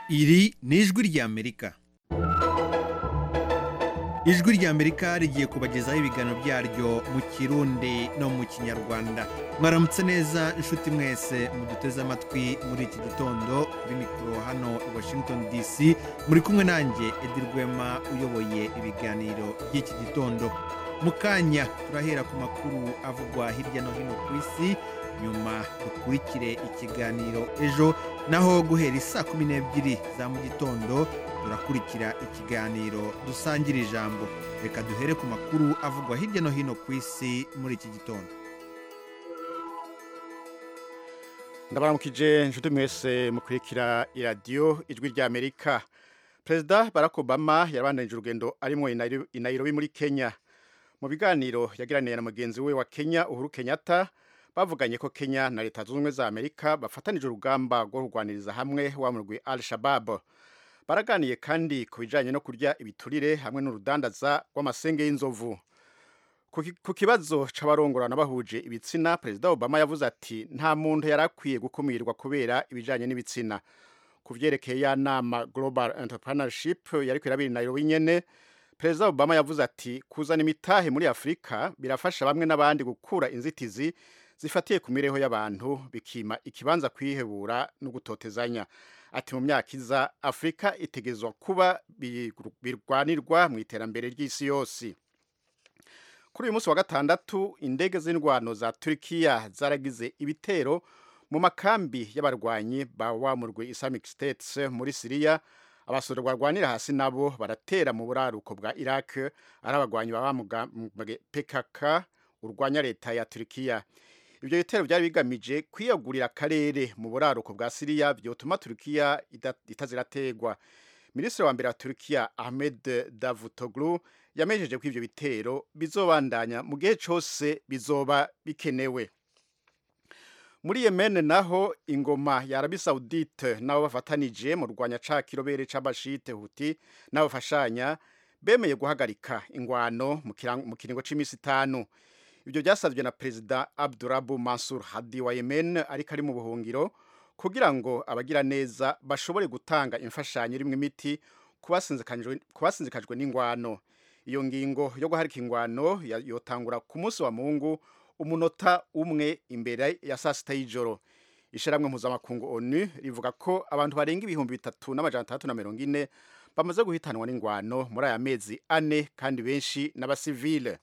iri ni ijwi ry'amerika ijwi ry'amerika rigiye kubagezaho ibiganiro byaryo mu kirundi no mu kinyarwanda mwaramutse neza inshuti mwese muduteze amatwi muri iki gitondo kuri mikoro hano i washington dc muri kumwe nanjye edi rwema uyoboye ibiganiro by'iki gitondo mu kanya turahera ku makuru avugwa hirya no hino ku isi nyuma dukurikire ikiganiro ejo naho guhera isaa kumi n'ebyiri za mu gitondo turakurikira ikiganiro dusangira ijambo reka duhere ku makuru avugwa hirya no hino ku isi muri iki gitondo ndabaramukije inshuti mwese mukurikira iradiyo ijwi ry'amerika perezida barack obama yabandanije urugendo arimo i nairobi muri kenya mu biganiro yagiraniye na mugenzi we wa kenya uhuru kenyatta bavuganye ko kenya na leta zunze ubumwe za amerika bafatanije urugamba rwo kurwaniriza hamwe wa murwi al shabab baraganiye kandi ku bijyanye no kurya ibiturire hamwe n'urudandaza rw'amasenge y'inzovu Ku ki- ku kibazo c'abarongorana bahuje ibitsina perezida obama yavuze ati nta muntu yari akwiye gukumirwa kubera ibijanye n'ibitsina ku vyerekeye ya nama global entrepreneurship yari kwirabiri nairobi nyene perezida obama yavuze ati kuzana imitahe muri afurika birafasha bamwe n'abandi gukura inzitizi zifatiye ku mibereho y'abantu bikima ikibanza kwihebura no gutotezanya ati mu myaka iza afurika itegezwa kuba bi- birwanirwa mu iterambere ry'isi yose kuri uyu munsi wa gatandatu indege z'indwano za Turkiya zaragize ibitero mu makambi y'abarwanyi ba wa murwi Islamic State muri Syria abasore barwanira hasi nabo baratera mu buraruko bwa Iraq ari abarwanyi ba wa muga- muga- PKK urwanya leta ya Turkiya ibyo bitero byari bigamije kwiyagurira akarere mu buraruko bwa Syria byotuma Turkiya ida- itazirategwa minisitiri wa mbere wa Turkiya Ahmed Davutoglu yamejeje ko ivyo bitero bizobandanya mu gihe cose bizoba bikenewe muri Yemen naho ingoma ya Arabie Saoudite nabo bafatanije mu rwanya ca kirobere c'abashite Houthi n'abafashanya bemeye guhagarika ingwano mu kiran- mu kiringo c'imisi itanu ibyo byasabye na perezida Abdurabu Mansur Hadi wa Yemen ariko ari mu buhungiro kugira ngo abagira neza bashobore gutanga imfashanyo irimo imiti ku basinzikanjwe- ku basinzikajwe n'ingwano iyo ngingo yo guharika ingwano ya- yotangura ku munsi wa mungu umunota umwe imbere ya saa sita y'ijoro ishyirahamwe mpuzamakungu onu rivuga ko abantu barenga ibihumbi bitatu n'amajana atandatu na mirongo ine bamaze guhitanwa n'ingwano muri aya mezi ane kandi benshi n'abasivile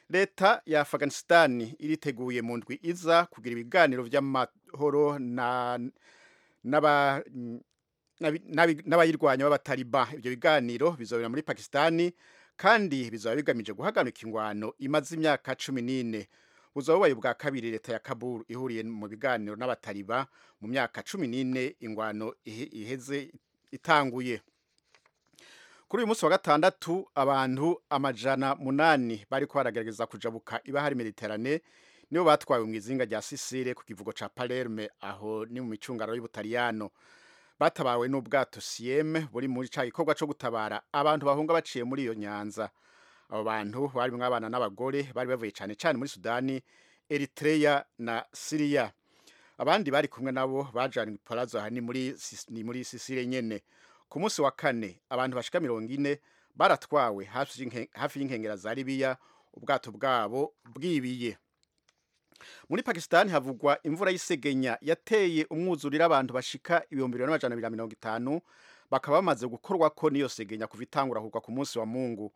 leta ya afghanistan iriteguye mu ndwi iza kugira ibiganiro by'amahoro na n'aba- n'abi- n'abi- n'abayirwanya b'abataliba ibyo biganiro bizobera muri pakisitani kandi bizaba bigamije guhagarika ingwano imaze imyaka cumi n'ine buzaba bubaye ubwa kabiri leta ya kabul ihuriye mu biganiro n'abataliba mu myaka cumi n'ine ingwano ihe- iheze itanguye kuri uyu munsi wa gatandatu abantu amajana munani bari baragerageza kujabuka ibahari mediterane nibo batwawe mu izinga rya sisire ku kivugo ca palerme aho ni mu micungararo y'ubutaliyano batabawe n'ubwato siyeme buri muri ca gikorwa co gutabara abantu bahunga baciye muri iyo nyanza abo bantu barimwo abana n'abagore bari bavuye cane cane muri sudani eritreya na siriya abandi bari kumwe nabo bajanywe i palazzo aha ni muri Sis- ni muri sisire nyene ku munsi wa kane abantu bashika mirongo ine baratwawe hafi y'inke- hafi y'inkengera za libiya ubwato bwabo bwibiye muri pakisitani havugwa imvura y'isegenya yateye umwuzurira abantu bashika ibihumbi bibiri n'amajana abiri na mirongo itanu bakaba bamaze gukorwa ko n'iyo segenya kuva itangura kugwa ku munsi wa mungu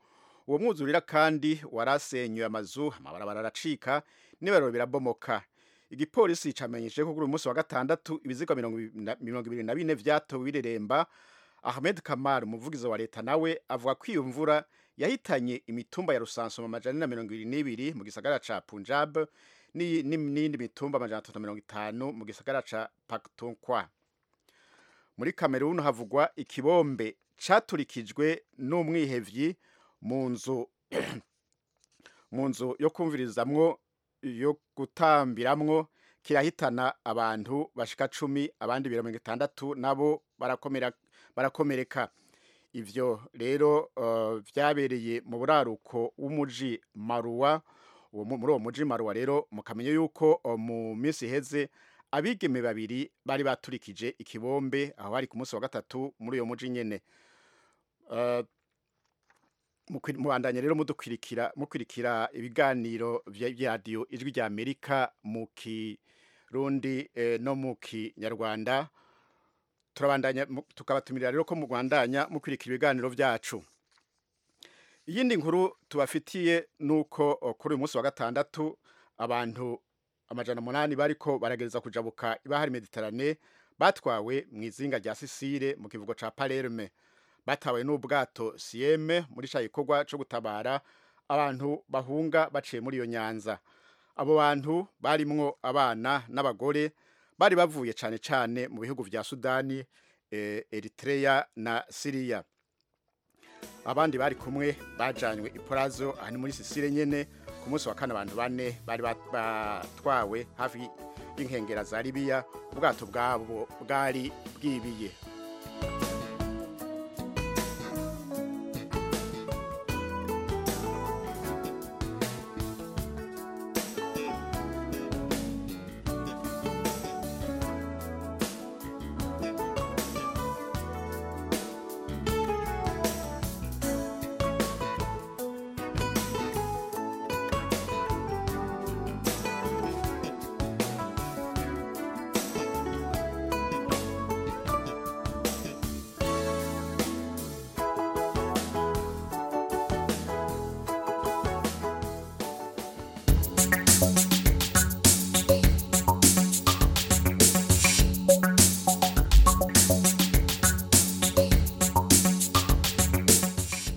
uwo mwuzurira kandi warasenyuye amazu amabarabara aracika n'ibiraro birabomoka igipolisi camenyesheje ko kuri uyu munsi wa gatandatu ibiziga mirongo ibi- na- mirongo ibiri na bine vyatowe bireremba ahmed kamar umuvugizi wa leta nawe avuga ko iyo mvura yahitanye imitumba ya rusansuma amajana na mirongo ibiri n'ibiri mu gisagara ca punjab ni- ni- n'iyindi mitumba amajana atatu na mirongo itanu mu gisagara ca paktonkwa muri kameruni havugwa ikibombe caturikijwe n'umwihevyi mu nzu mu nzu yo kumvirizamwo yo gutambiramwo kirahitana abantu bashika cumi abandi mirongo itandatu nabo barakomera barakomereka ivyo rero eh, vyabereye mu buraruko w'umuji maruwa uwo mu- muri uwo muji maruwa rero mukamenye yuko eh, mu minsi iheze abigeme babiri bari baturikije ikibombe aho bari ku munsi wa gatatu muri uyo muji nyene Eh, mukwi- mubandanye rero mudukwirikira mukwirikira ibiganiro vya vya radio ijwi rya Amerika mu kirundi eh, no mu kinyarwanda turabandanya mu- tukabatumirira rero ko mugwandanya mukwirikira ibiganiro vyacu iyindi nkuru tubafitiye nuko eh, kuri uyu munsi wa gatandatu abantu amajana umunani bariko baragereza kujabuka ibahari mediterane batwawe mu izinga rya sisire mu kivugo ca palerme batawe n'ubwato sieme muri ca gikorwa co gutabara abantu bahunga baciye muri iyo nyanza abo bantu barimwo abana n'abagore bari bavuye cane cane mu bihugu vya sudani eh, eritrea na siriya abandi bari kumwe bajanywe iporazo aha ni muri sisire nyene ku munsi wa kane abantu bane bari bat- batwawe hafi y'inkengera za libiya ubwato bwabo bwari bwibiye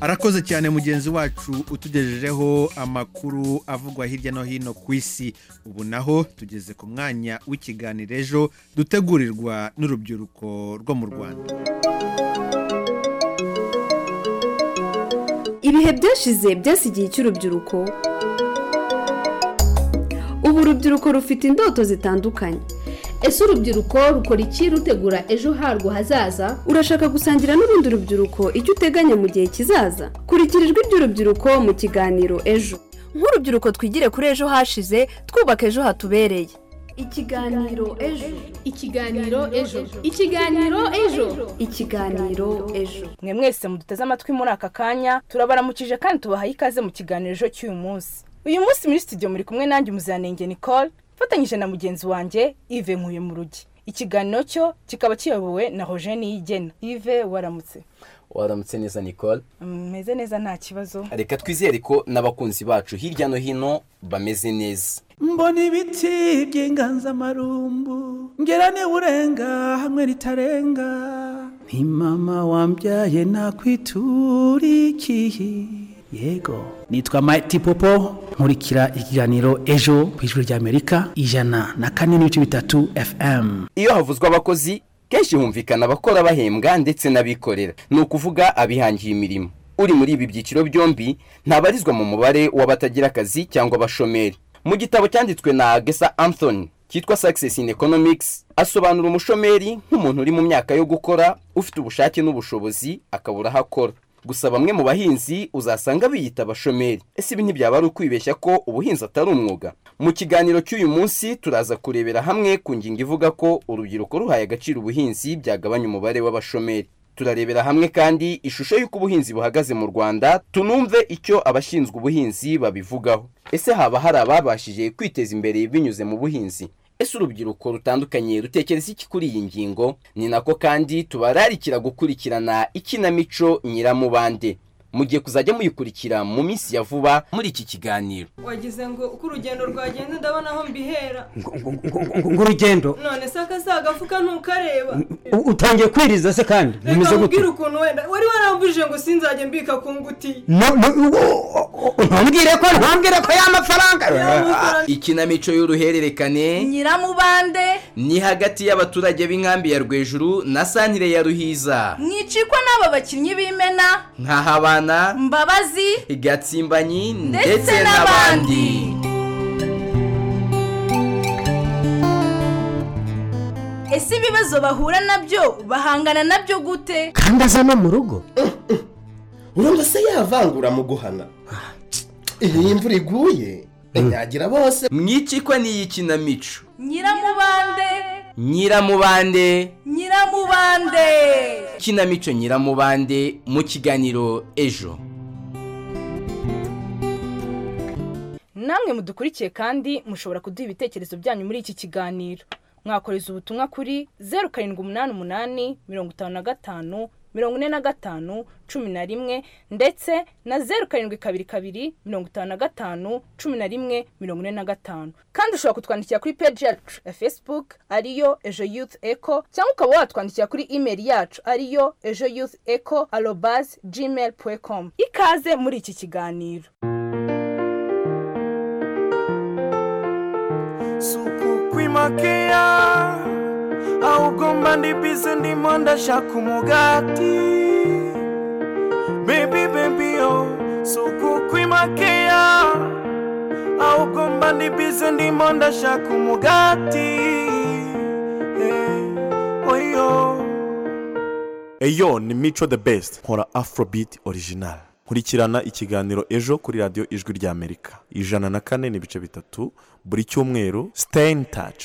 arakoze cyane mugenzi wacu utugejejeho amakuru avugwa hirya no hino ku isi ubu naho tugeze ku mwanya w'ikiganiro ejo dutegurirwa n'urubyiruko rwo mu rwanda ibihe byashize byasigiye icy'urubyiruko ubu urubyiruko rufite indoto zitandukanye ese urubyiruko rukora iki rutegura ejo harwo hazaza urashaka gusangira n'urundi rubyiruko icyo uteganya mu gihe kizaza kurikira ijwi ry'urubyiruko mu kiganiro ejo nk'urubyiruko twigire kuri ejo hashize twubaka ejo hatubereye ikiganiro ejo ikiganiro ejo ikiganiro ejo ikiganiro ejo mwe mwese muduteze amatwi muri aka kanya turabaramukije kandi tubahaye ikaze mu kiganiro ejo cy'uyu munsi uyu munsi muri studio muri kumwe nanjye umuziranenge nicole mfatanyije na mugenzi wanjye ive nkuye mu rugi ikiganiro cyo kikaba kiyobowe na roger niyigena ive waramutse waramutse neza nicole meze neza nta kibazo reka twizere ko n'abakunzi bacu hirya no hino bameze neza mbona ibiti by'inganzamarumbu ngera urenga hamwe ritarenga nti mama wambyaye nakwiturikiye yego nitwa Mighty Popo nkurikira ikiganiro ejo ku ijwi rya Amerika ijana na kane n'ibice bitatu FM iyo havuzwa abakozi kenshi humvikana abakora bahembwa ndetse n'abikorera ni ukuvuga abihangiye imirimo uri muri ibi byiciro byombi ntabarizwa mu mubare w'abatagira akazi cyangwa abashomeri mu gitabo cyanditswe na gesa anthony cyitwa success in economics asobanura umushomeri nk'umuntu uri mu myaka yo gukora ufite ubushake n'ubushobozi akabura aho akora gusa bamwe mu bahinzi uzasanga biyita abashomeri ese ibi ntibyaba ari ukwibeshya ko ubuhinzi atari umwuga mu kiganiro cy'uyu munsi turaza kurebera hamwe ku ngingo ivuga ko urubyiruko ruhaye agaciro ubuhinzi byagabanya umubare w'abashomeri turarebera hamwe kandi ishusho y'uko ubuhinzi buhagaze mu rwanda tunumve icyo abashinzwe ubuhinzi babivugaho ese haba hari ababashije kwiteza imbere binyuze mu buhinzi ese urubyiruko rutandukanye rutekereza iki kuri iyi ngingo ni nako kandi tubararikira gukurikirana ikinamico nyiramubande mugiye kuzajya muyikurikira mu minsi ya vuba muri iki kiganiro wagize ngo uko urugendo rwagenda ndabona aho mbihera ngurugendo none se akasa agafuka ntukareba utangiye kwiriza se kandi reka nkubwire ukuntu wenda wari warambujije ngo sinzajye mbika ku nguti ntubwire ko ntubwire ko y'amafaranga ikinamico y'uruhererekane nyiramubande ni hagati y'abaturage b'inkambi ya rwejuru na santire ya ruhiza mwicikwa n'aba bakinnyi b'imena nkahabana mbabazi gatsimbanyi ndetse n'abandi ese ibibazo bahura nabyo bahangana nabyo gute kandi aza no mu rugo urumva se yavangura mu guhana iyi imvura iguye ntiyagira bose mwicikwa n'iyi kinamico nyiramubande nyiramubande nyiramubande kinamico nyiramubande mu kiganiro ejo namwe mudukurikiye kandi mushobora kuduha ibitekerezo byanyu muri iki kiganiro mwakoreza ubutumwa kuri zeru karindwi umunani umunani mirongo itanu na gatanu mirongo ine na gatanu cumi na rimwe ndetse na zeru karindwi kabiri kabiri mirongo itanu na gatanu cumi na rimwe mirongo ine na gatanu kandi ushobora kutwandikira kuri peji yacu ya facebook ariyo ejo yuth eco cyangwa ukaba watwandikira kuri imeri yacu ariyo ejo yuth eco arobazi gmail com ikaze muri iki kiganiro kukwimakaia augomba ndipise ndimo ndashaka umugati bebi bebiyo sukukwimakaia augomba ndipise ndimo ndashaka umugati Eh, oyo eyo ni mico the best nkora afrobeat original nkurikirana ikiganiro ejo kuri radiyo ijwi ry'amerika ijana na kane n'ibice bitatu buri cyumweru stain touch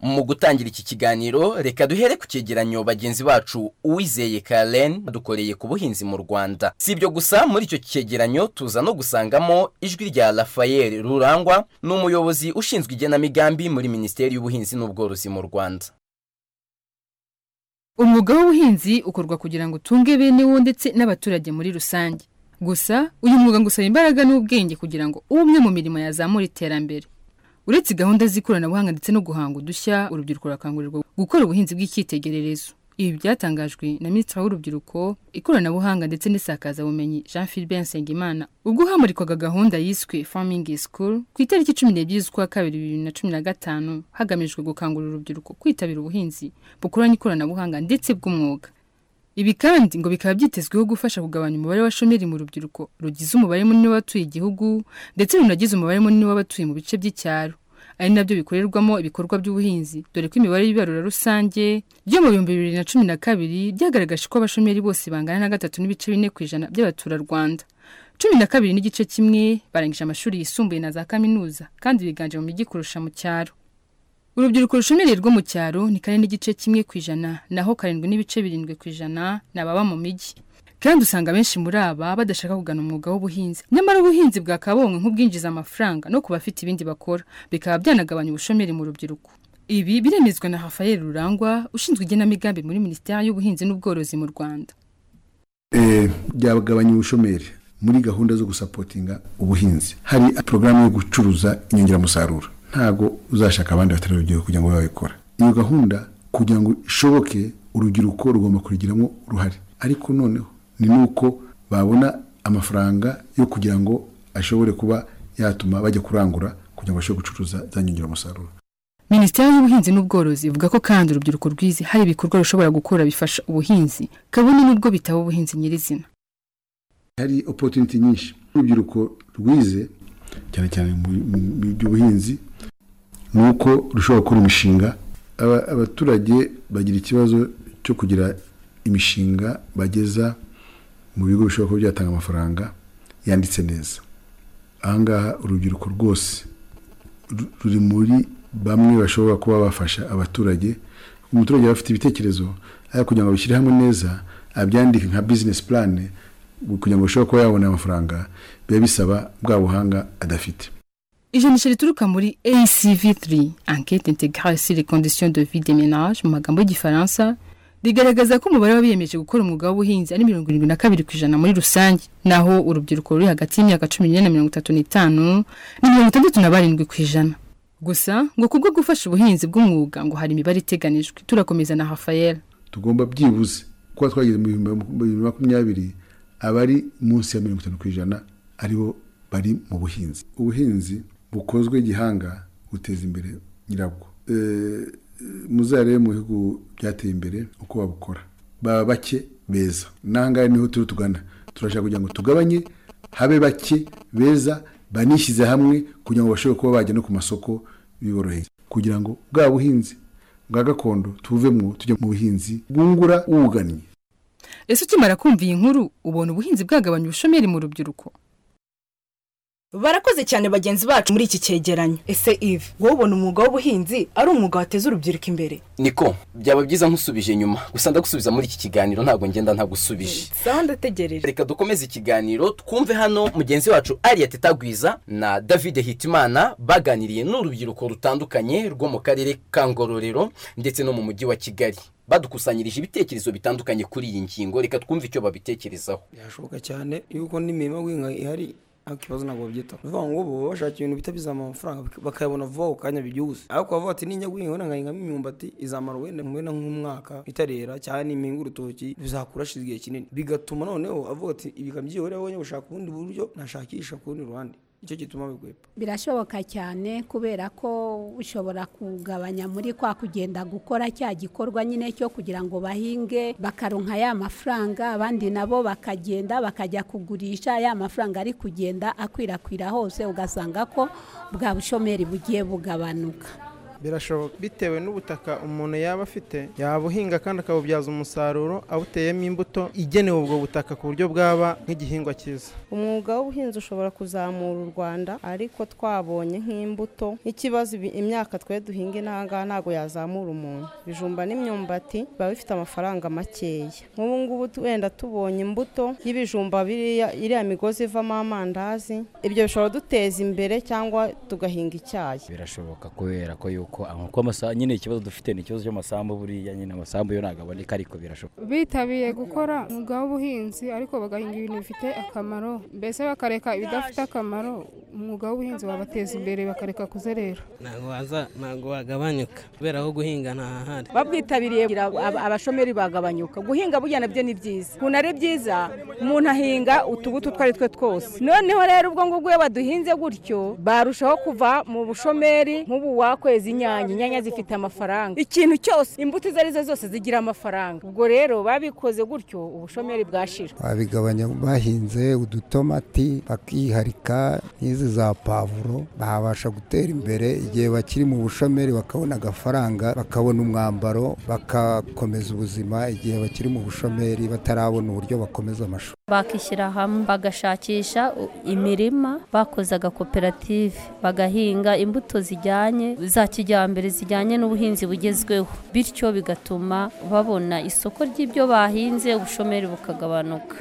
mu gutangira iki kiganiro reka duhere ku cyegeranyo bagenzi bacu uwizeye karen dukoreye ku buhinzi mu rwanda si ibyo gusa muri icyo cyegeranyo tuza no gusangamo ijwi rya rafael rurangwa ni umuyobozi ushinzwe igenamigambi muri minisiteri y'ubuhinzi n'ubworozi mu rwanda umwuga w'ubuhinzi ukorwa kugira ngo utunge bene wo ndetse n'abaturage muri rusange gusa uyu mwuga ngo usaba imbaraga n'ubwenge kugira ngo ube umwe mu mirimo yazamura iterambere uretse gahunda z'ikoranabuhanga ndetse no guhanga udushya urubyiruko rurakangurirwa gukora ubuhinzi bw'icyitegererezo ibi byatangajwe na minisitiri w'urubyiruko ikoranabuhanga ndetse n'isakazabumenyi jean philbert nsengimana ubwo hamurikwaga gahunda yiswe farming school ku itariki cumi n'ebyiri z'ukwa kabiri bibiri na cumi na gatanu hagamijwe gukangurira urubyiruko kwitabira ubuhinzi bukoranye ikoranabuhanga ndetse bw'umwuga ibi kandi ngo bikaba byitezweho gufasha kugabanya umubare wa shomeri mu rubyiruko rugize umubare munini w'abatuye igihugu ndetse runagize umubare munini w'abatuye mu bice by'icyaro ari nabyo bikorerwamo ibikorwa by'ubuhinzi dore ko imibare y'ibarura rusange ryo mu bihumbi bibiri na cumi na kabiri byagaragaje ko abashomeri bose bangana na gatatu n'ibice bine ku ijana by'abaturarwanda cumi na kabiri n'igice kimwe barangije amashuri yisumbuye na za kaminuza kandi biganje mu mijyi kurusha mu cyaro urubyiruko rushomeri rwo mu cyaro ni kane n'igice kimwe ku ijana naho karindwi n'ibice birindwi ku ijana ni ababa mu mijyi kandi usanga benshi muri aba badashaka kugana umwuga w'ubuhinzi nyamara ubuhinzi bwa kabonwe nk'ubwinjiza amafaranga no ku bafite ibindi bakora bikaba byanagabanya ubushomeri mu rubyiruko ibi biremezwa na rafael rurangwa ushinzwe igenamigambi muri minisiteri y'ubuhinzi n'ubworozi mu rwanda byagabanya ubushomeri muri gahunda zo gusapotinga ubuhinzi hari porogaramu yo gucuruza inyongeramusaruro ntabwo uzashaka abandi batari urubyiruko kugira ngo babe babikora iyo gahunda kugira ngo ishoboke urubyiruko rugomba kurugiramo uruhare ariko noneho ni nuko babona amafaranga yo kugira ngo ashobore kuba yatuma bajya kurangura kugira ngo bashobore gucuruza za nyongeramusaruro minisiteri y'ubuhinzi n'ubworozi ivuga ko kandi urubyiruko rwize hari ibikorwa rushobora gukora bifasha ubuhinzi kabone n'ubwo bitaba ubuhinzi nyirizina hari opotuniti nyinshi urubyiruko rwize cyane cyane mu by'ubuhinzi ni uko rushobora gukora imishinga abaturage bagira ikibazo cyo kugira imishinga bageza mu bigo bishobora kuba byatanga amafaranga yanditse neza ahangaha urubyiruko rwose ruri muri bamwe bashobora kuba bafasha abaturage umuturage aba afite ibitekerezo ariko kugira ngo abishyire hamwe neza abyandike nka bizinesi purane kugira ngo bashobore kuba yabona amafaranga biba bisaba bwa buhanga adafite ijanisha rituruka muri ACV3 enquête intégrale sur les conditions de vie des ménages mu magambo y'igifaransa rigaragaza ko umubare w'abiyemeje gukora umwuga w'ubuhinzi ari mirongo irindwi na kabiri ku ijana muri rusange naho urubyiruko ruri hagati y'imyaka cumi n'ine na mirongo itatu n'itanu ni mirongo itandatu na barindwi ku ijana gusa ngo kubwo gufasha ubuhinzi bw'umwuga ngo hari imibare iteganijwe turakomeza na rafael tugomba byibuze kuba twageze mu bihumbi makumyabiri abari munsi ya mirongo itanu ku ijana aribo bari mu buhinzi ubuhinzi bukozwe gihanga buteza imbere nyirabwo muzarebe mu bihugu byateye imbere uko babukora baba bake beza n'ahangaha niho turiho tugana turashaka kugira ngo tugabanye habe bake beza banishyize hamwe kugira ngo bashobore kuba bajya no ku masoko biboroheye kugira ngo bwa buhinzi bwa gakondo tuvemo tujya mu buhinzi bwungura ubugannye ese ukimara kumva iyi nkuru ubona ubuhinzi bwagabanya ubushomeri mu rubyiruko barakoze cyane bagenzi bacu muri iki cyegeranyo ese ive wowe ubona umwuga w'ubuhinzi ari umwuga wateza urubyiruko imbere niko byaba byiza nkusubije inyuma gusa ndagusubiza muri iki kiganiro ntabwo ngenda ntagusubije sawa ndategereje reka dukomeze ikiganiro twumve hano mugenzi wacu ariya tetagwiza na david hitimana baganiriye n'urubyiruko rutandukanye rwo mu karere ka ngororero ndetse no mu mujyi wa kigali badukusanyirije ibitekerezo bitandukanye kuri iyi ngingo reka twumve icyo babitekerezaho birashoboka cyane yuko n'imirimo guhinga ihari ariko ikibazo ntabwo babyitaho ni ukuvuga ngo bo baba bashaka ibintu bihita bizamura amafaranga bak- bakayabona vuba ako kanya byihuse ariko bavuga bati ninjya guhinga wenda nkahingamo imyumbati izamara wenda wenda nk'umwaka itarera cyane nimpinga urutoki bizakura hashize igihe kinini bigatuma noneho avuga ati ibi kabyihorera wowe gushaka ubundi buryo nashakisha ku rundi ruhande nicyo gituma bigwepa birashoboka cyane kubera ko ushobora kugabanya muri kwa kugenda gukora cya gikorwa nyine cyo kugira ngo bahinge bakaronka ya mafaranga abandi nabo bakagenda bakajya kugurisha ya mafaranga ari kugenda akwirakwira hose ugasanga ko bwa bushomeri bugiye bugabanuka birashoboka bitewe n'ubutaka umuntu yaba afite yabuhinga kandi akabubyaza umusaruro awuteyemo imbuto igenewe ubwo butaka ku buryo bwaba nk'igihingwa cyiza umwuga w'ubuhinzi ushobora kuzamura u rwanda ariko twabonye nk'imbuto nk'ikibazo ibi- imyaka twe duhinga inaha ngaha ntabwo yazamura umuntu ibijumba n'imyumbati biba bifite amafaranga makeya nk'ubu ngubu tu- wenda tubonye imbuto y'ibijumba biriya iriya migozi ivamo amandazi ibyo bishobora duteza imbere cyangwa tugahinga icyayi birashoboka kubera ko yuko aho kuba amasaha nyine ikibazo dufite ni ikibazo cy'amasambu buriya nyine amasambu yo ntabwo aboneka ariko birashoboka bitabiye gukora umwuga w'ubuhinzi ariko bagahinga ibintu bifite akamaro mbese bakareka ibidafite akamaro umwuga w'ubuhinzi wabateza imbere bakareka kuzerera ntabwo waza ntabwo wagabanyuka kubera aho guhinga ntahahari babwitabiriye kugira ngo aba- abashomeri bagabanyuka guhinga burya nabyo ni byiza ukuntu ari byiza umuntu ahinga utubuto utwo ari two twose noneho rero ubwo ngubwo iyo baduhinze gutyo barushaho kuva mu bushomeri nk'ubu wakwezi inyanya inyanya zifite amafaranga ikintu cyose imbuto izo arizo zose zigira amafaranga ubwo rero babikoze gutyo ubushomeri bwashira babigabanya bahinze udutomati bakiharika n'izi za pavuro babasha gutera imbere igihe bakiri mu bushomeri bakabona agafaranga bakabona umwambaro bagakomeza ubuzima igihe bakiri mu bushomeri batarabona uburyo bakomeza amashuri bakishyira hamwe bagashakisha u- imirima bakoze agakoperative bagahinga imbuto zijyanye za kijyambere zijyanye n'ubuhinzi bugezweho bityo bigatuma babona isoko ry'ibyo bahinze ubushomeri bukagabanuka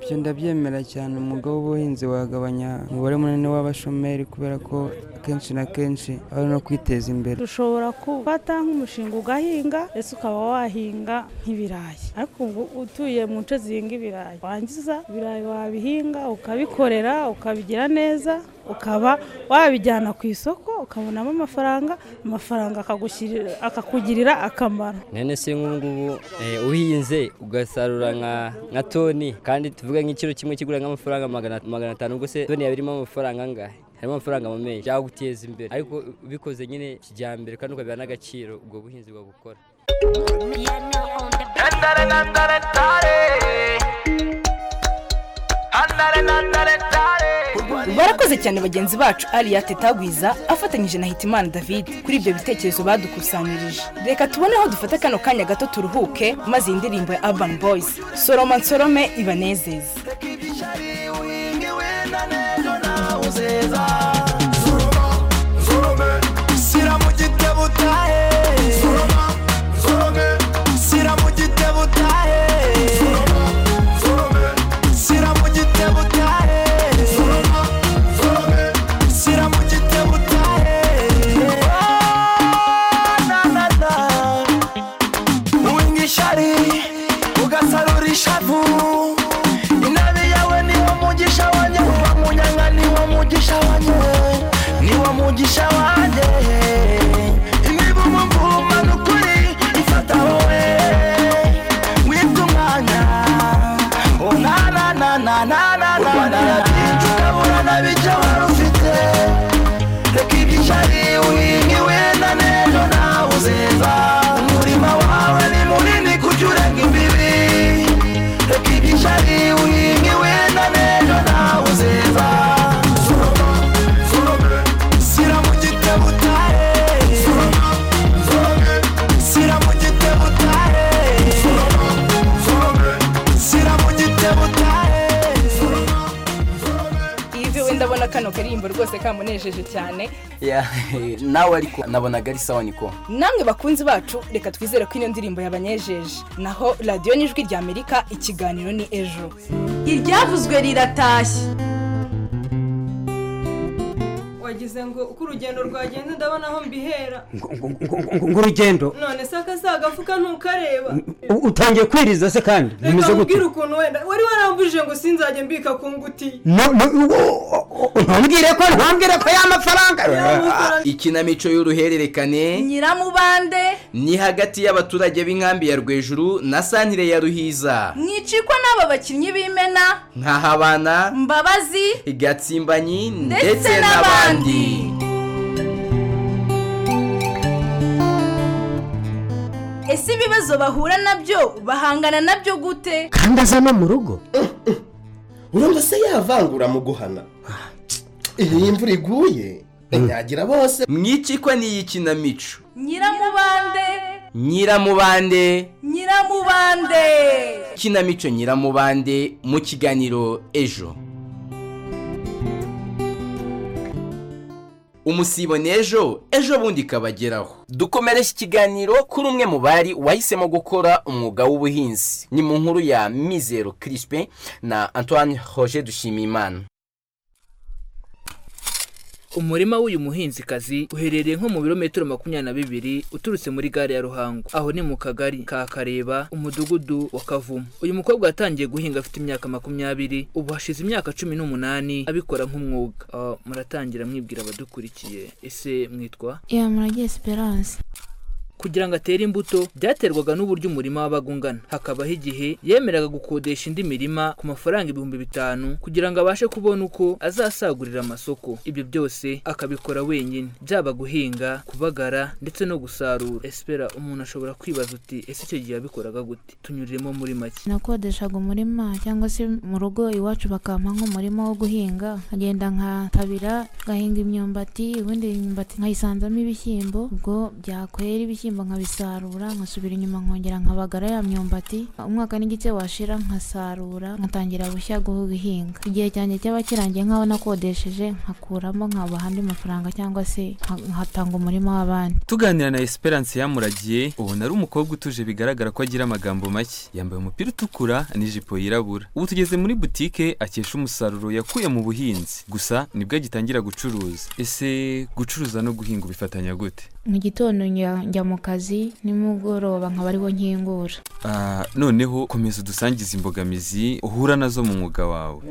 ibyo ndabyemera cyane umwuga w'ubuhinzi wagabanya umubare munini w'abashomeri kubera ko akenshi na kenshi ari no kwiteza imbere ushobora gufata nk'umushinga ugahinga ese ukaba wahinga nk'ibirayi ariko ubu utuye mu nce zihinga ibirayi wangiza ibirayi wabihinga ukabikorera ukabigira neza ukaba wabijyana ku isoko ukabonamo amafaranga amafaranga akagushyirira- akakugirira akamaro none se nk'ubungubu eh, uhinze ugasarura nka nka toni kandi tuvuge nk'ikiro kimwe kigura nk'amafaranga magana magana atanu ubwo se toni yaba irimo amafaranga angahe harimo amafaranga mu menshi yaguteza imbere ariko ubikoze nyine kijyambere kandi ukabiha n'agaciro ubwo buhinzi bukora barakoze cyane bagenzi bacu ariya tetagwiza afatanyije na hitimana david kuri ibyo bitekerezo badukusanyirije reka tubone aho dufata kano kanya gato turuhuke maze iyi ndirimbo ya urban boys soroma nsorome ibanezeze sira mu gitebo utahe sira mu gitebo utahe sira mu gitebo utahe sira mu gitebo utahe na na na uwinga ishari ugasarura ishavu inabi yawe niwo mugisha wanjye uba munyanga niwo mugisha wanjye niwo mugisha wanjye imivumo mvuma n'ukuri ifata wowe wibwa umwanya Oh, na na na na na na na na ukabura na bijya wari ufite reka igicari uhinge wenda n'ejo nawe uzeza umurima wawe ni munini kujya urenga imbibi reka igicari uhinge wenda n'ejo nawe uzeza sira mu giti kamunejeje cyane Ya, nawe ariko nabonaga ari sawa niko namwe bakunzi bacu reka twizere ko ino ndirimbo yabanyejeje naho radiyo n'ijwi rya amerika ikiganiro ni ejo iryavuzwe riratashye wagize ngo uko urugendo rwagenda ndabona aho mbihera ngurugendo none se akasa agafuka ntukareba utangiye kwiriza se kandi bimeze reka gute nkubwire ukuntu wenda wari warambujije ngo sinzajye mbika ku ngutiya No- no- oh, oh, ntubwire ko ntubwire ko y'amafaranga ikinamico y'uruhererekane nyiramubande ni hagati y'abaturage b'inkambi ya rwejuru na santire ya ruhiza mwicikwa n'aba bakinnyi b'imena nkahabana mbabazi gatsimbanyi ndetse ndetse n'abandi n'abandi ese ibibazo bahura nabyo bahangana nabyo gute kandi aza no mu rugo urumva se yavangura mu guhana iyi imvura iguye anyagira bose mwicikwa n'iyi kinamico nyiramubande nyiramubande nyiramubande kinamico nyiramubande mu kiganiro ejo umusibone ejo ejo bundi ikabageraho dukomeresha ikiganiro kuri umwe mu bari wahisemo gukora umwuga w'ubuhinzi ni mu nkuru ya mizero kirispe na antoine roger dushimimana umurima w'uyu muhinzikazi uherereye nko mu birometero makumyabiri na bibiri uturutse muri gare ya ruhango aho ni mu kagari ka kareba umudugudu wa kavumu uyu mukobwa yatangiye guhinga afite imyaka makumyabiri ubu hashize imyaka cumi n'umunani abikora nk'umwuga Ah, muratangira mwibwira abadukurikiye ese mwitwa ya murage esperance kugira ngo atere imbuto byaterwaga n'uburyo umurima wabaga ungana hakabaho igihe yemeraga gukodesha indi mirima ku mafaranga ibihumbi bitanu kugira ngo abashe kubona uko azasagurira amasoko ibyo byose akabikora wenyine byaba guhinga kubagara ndetse no gusarura espera umuntu ashobora kwibaza uti ese icyo gihe yabikoraga gute tunyuriremo muri make nakodeshaga umurima cyangwa se mu rugo iwacu bakampa nk'umurima wo guhinga nkagenda nkatabira ngahinga imyumbati ubundi imyumbati nkayisanzamo ibishyimbo ubwo byakwera ibishyimbo nkabisarura nkasubira inyuma nkongera nkabagara ya myumbati umwaka n'igice washira nkasarura nkatangira bushya guhinga igihe cyanjye cyaba kirangiye nk'aho nakodesheje nkakuramo nkabaha andi mafaranga cyangwa se nka- nkatanga umurima w'abandi tuganira na esperance yamuragiye ubona ari umukobwa utuje bigaragara ko agira amagambo make yambaye umupira utukura n'ijipo yirabura ubu tugeze muri butike akesha umusaruro yakuye mu buhinzi gusa nibwo agitangira gucuruza ese gucuruza no guhinga ubifatanya gute mu gitondo njya njya mu kazi nimugoroba nkaba ariho nkingura Ah, noneho komeza udusangize imbogamizi uhura nazo mu mwuga wawe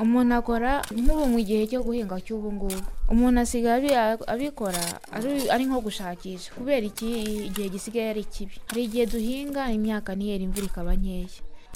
umuntu akora nk'ubu mu gihe cyo guhinga cy'ubu ngubu umuntu asigaye abi- abikora ari- ari nko gushakisha kubera iki igihe gisigaye ari kibi hari igihe duhinga imyaka ntiyera imvura ikaba nkeya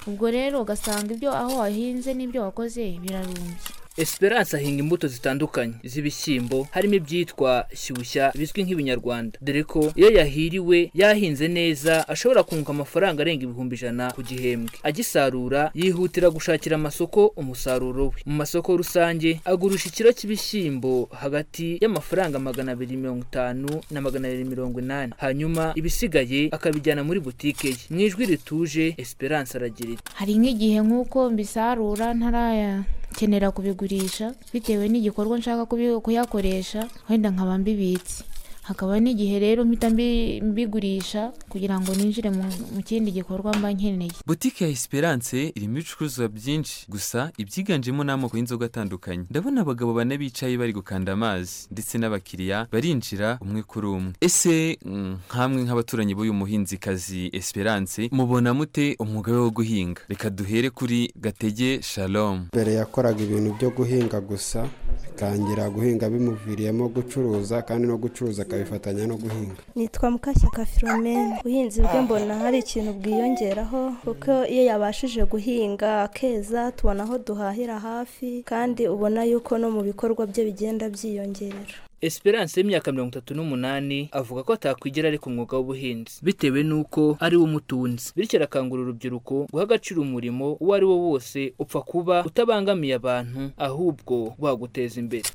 ubwo rero ugasanga ibyo aho wahinze n'ibyo wakoze birarumbye Esperance ahinga imbuto zitandukanye z'ibishyimbo harimo ibyitwa shyushya bizwi nk'ibinyarwanda dore ko iyo yahiriwe yahinze neza ashobora kunguka amafaranga arenga ibihumbi ijana ku gihembwe agisarura yihutira gushakira amasoko umusaruro we mu masoko rusange agurisha ikiro cy'ibishyimbo hagati y'amafaranga magana abiri mirongo itanu na magana abiri mirongo inani hanyuma ibisigaye akabijyana muri butike ye mu ijwi rituje Esperance aragira iti hari nk'igihe nk'uko mbisarura ntarayakenera kubigurisha bitewe n'igikorwa nshaka kubi- kuyakoresha wenda nkaba mbibitse hakaba n'igihe rero mpita mbi- mbigurisha kugira ngo ninjire mu- mu kindi gikorwa mba nkeneye butike ya esperance irimo ibicuruzwa byinshi gusa ibyiganjemo ni amoko y'inzoga atandukanye ndabona abagabo bane bicaye bari gukanda amazi ndetse n'abakiriya barinjira umwe kuri umwe ese mm, nkamwe nk'abaturanyi b'uyu muhinzikazi esperance mubona mute umwuga we wo guhinga reka duhere kuri gatege shalom mbere yakoraga ibintu byo guhinga gusa atangira guhinga bimuviriyemo gucuruza kandi no gucuruza akabifatanya no guhinga nitwa mukashyaka filomene ubuhinzi bwe mbona hari ikintu bwiyongeraho kuko iyo yabashije guhinga akeza tubona aho duhahira hafi kandi ubona yuko no mu bikorwa bye bigenda byiyongerera Esperance y'imyaka mirongo itatu n'umunani avuga ko atakwigera areka umwuga w'ubuhinzi bitewe n'uko ari wo umutunzi bityo arakangurira urubyiruko guha agaciro umurimo uwo ari wo wose upfa kuba utabangamiye abantu ahubwo waguteza imbere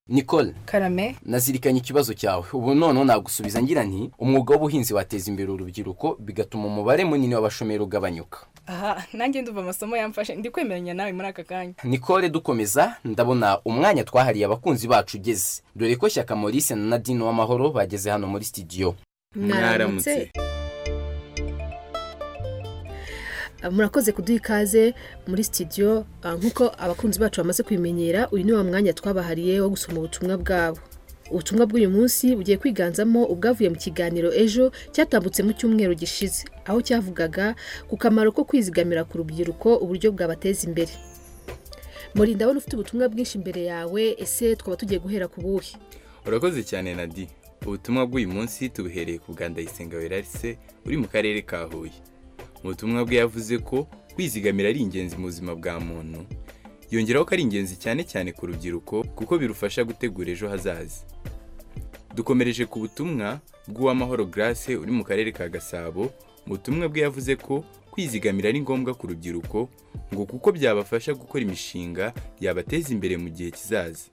nicole karame nazirikanye ikibazo cyawe ubu noneho nagusubiza ngira nti umwuga w'ubuhinzi wateza imbere urubyiruko bigatuma umubare munini w'abashomeri ugabanyuka aha nanjye ndumva amasomo yamfashe ndi kwemeranya nawe muri aka kanya nikore dukomeza ndabona umwanya twahariye abakunzi bacu ugeze dore ko shyaka maurice na nadine w'amahoro bageze hano muri sitidiyo Mwaramutse. murakoze kuduha ikaze muri sitidiyo ah, nk'uko abakunzi bacu bamaze kubimenyera uyu ni wa mwanya twabahariye wo gusoma ubutumwa bwabo ubutumwa bw'uyu munsi bugiye kwiganzamo ubwavuye mu kiganiro ejo cyatambutse mu cyumweru gishize aho cyavugaga ku kamaro ko kwizigamira ku rubyiruko uburyo bwabateza imbere muri ndabona ufite ubutumwa bwinshi imbere yawe ese twaba tugiye guhera ku buhe urakoze cyane nadi ubutumwa bw'uyu munsi tubuhereye ku bwa ndayisenga werarise uri mu karere ka huye mu butumwa bwe yavuze ko kwizigamira ari ingenzi mu buzima bwa muntu yongeraho ko ari ingenzi cyane cyane ku rubyiruko kuko birufasha gutegura ejo hazaza dukomereje ku butumwa bw'uwamahoro grace uri mu karere ka gasabo mu butumwa bwe yavuze ko kwizigamira ari ngombwa ku rubyiruko ngo kuko byabafasha gukora imishinga yabateza imbere mu gihe kizaza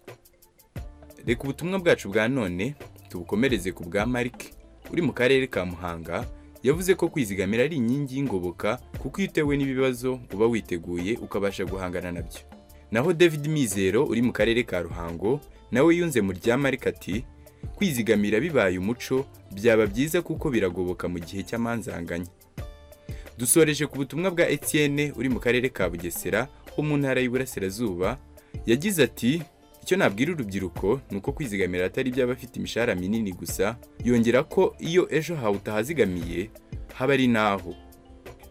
reka ubutumwa bwacu bwa none tubukomereze ku bwa marike uri mu karere ka muhanga yavuze ko kwizigamira ari inkingi y'ingoboka kuko iyo utewe n'ibibazo uba witeguye ukabasha guhangana nabyo naho david mizero uri mu karere ka ruhango nawe yunze mu rya marike ati kwizigamira bibaye umuco byaba byiza kuko biragoboka mu gihe cy'amanzanganya dusoreje ku butumwa bwa etienne uri mu karere ka bugesera ho mu ntara y'iburasirazuba yagize ati icyo nabwira urubyiruko ni uko kwizigamira atari iby'abafite imishahara minini gusa yongera ko iyo ejo hawe utahazigamiye haba ari naho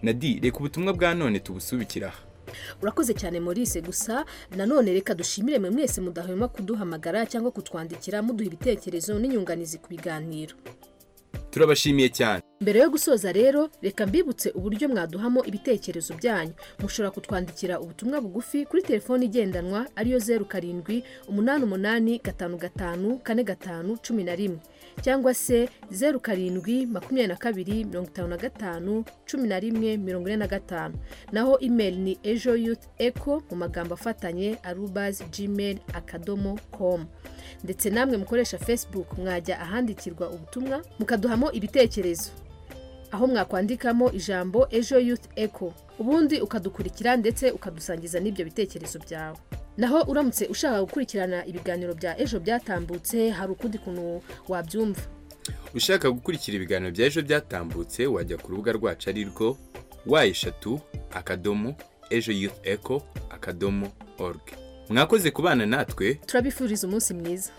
nadi reka ubutumwa bwa none tubusubikire aha urakoze cyane Maurice gusa nanone reka dushimire mwe mwese mudahwema kuduhamagara cyangwa kutwandikira muduha ibitekerezo n'inyunganizi ku biganiro turabashimiye cyane mbere yo gusoza rero reka mbibutse uburyo mwaduhamo ibitekerezo byanyu mushobora kutwandikira ubutumwa bugufi kuri telefoni igendanwa ariyo zeru karindwi umunani umunani gatanu gatanu kane gatanu cumi na rimwe cyangwa se zeru karindwi makumyabiri na kabiri mirongo itanu na gatanu cumi na rimwe mirongo ine na gatanu naho imeri ni ejo yuti eko mu magambo afatanye arubazi gmail akadomo komu ndetse namwe mukoresha facebook mwajya ahandikirwa ubutumwa mukaduhamo ibitekerezo aho mwakwandikamo ijambo ejo youth echo ubundi ukadukurikira ndetse ukadusangiza n'ibyo bitekerezo byawe naho uramutse ushaka gukurikirana ibiganiro bya ejo byatambutse hari ukundi kuntu wabyumva ushaka gukurikira ibiganiro bya ejo byatambutse wajya ku rubuga rwacu ari rwo wa eshatu akadomo ejo yuth echo akadomo oruge mwakoze kubana natwe turabifuriza umunsi mwiza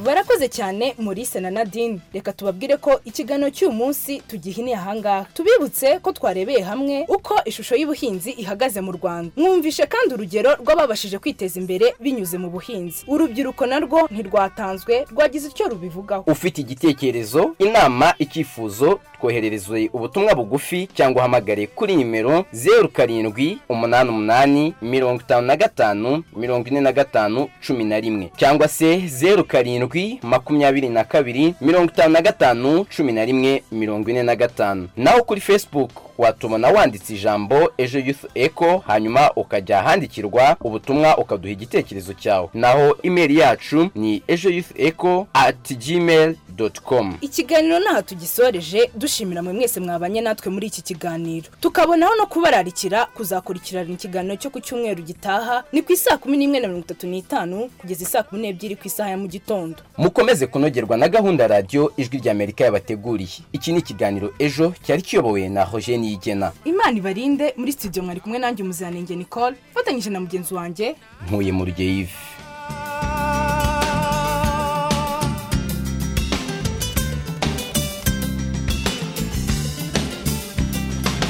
barakoze cyane Maurice na nadine reka tubabwire ko ikiganiro cy'uyu munsi tugihiniye ahangaha tubibutse ko twarebeye hamwe uko ishusho y'ubuhinzi ihagaze mu rwanda mwumvishe kandi urugero rw'ababashije kwiteza imbere binyuze mu buhinzi urubyiruko narwo ntirwatanzwe rwagize icyo rubivugaho ufite igitekerezo inama icyifuzo twohererezwe ubutumwa bugufi cyangwa uhamagare kuri nimero zeru karindwi umunani umunani mirongo itanu na gatanu mirongo ine na gatanu cumi na rimwe cyangwa se zeru karindwi makumyabiri na kabiri mirongo itanu na gatanu cumi na rimwe mirongo ine na gatanu naho kuri facebook watubona wanditse ijambo ejo youth echo hanyuma ukajya ahandikirwa ubutumwa ukaduha igitekerezo cyawe naho imeri yacu ni ejo youth echo at gmail dot com ikiganiro n'aha tugisoreje dushimira mwe mwese mwabanye natwe muri iki kiganiro tukabonaho no kubararikira kuzakurikirana ikiganiro cyo ku cyumweru gitaha ni ku isaa kumi n'imwe na mirongo itatu n'itanu kugeza isaa kumi n'ebyiri ku isaha ya mu gitondo mukomeze kunogerwa na gahunda radiyo ijwi ry'amerika yabateguriye iki ni ikiganiro ejo cyari kiyobowe na hoje niyigena imana ibarinde muri studio mwari kumwe nanjye umuziranenge nicole mfatanyije na mugenzi wanjye ntuye mu rugeyo ivi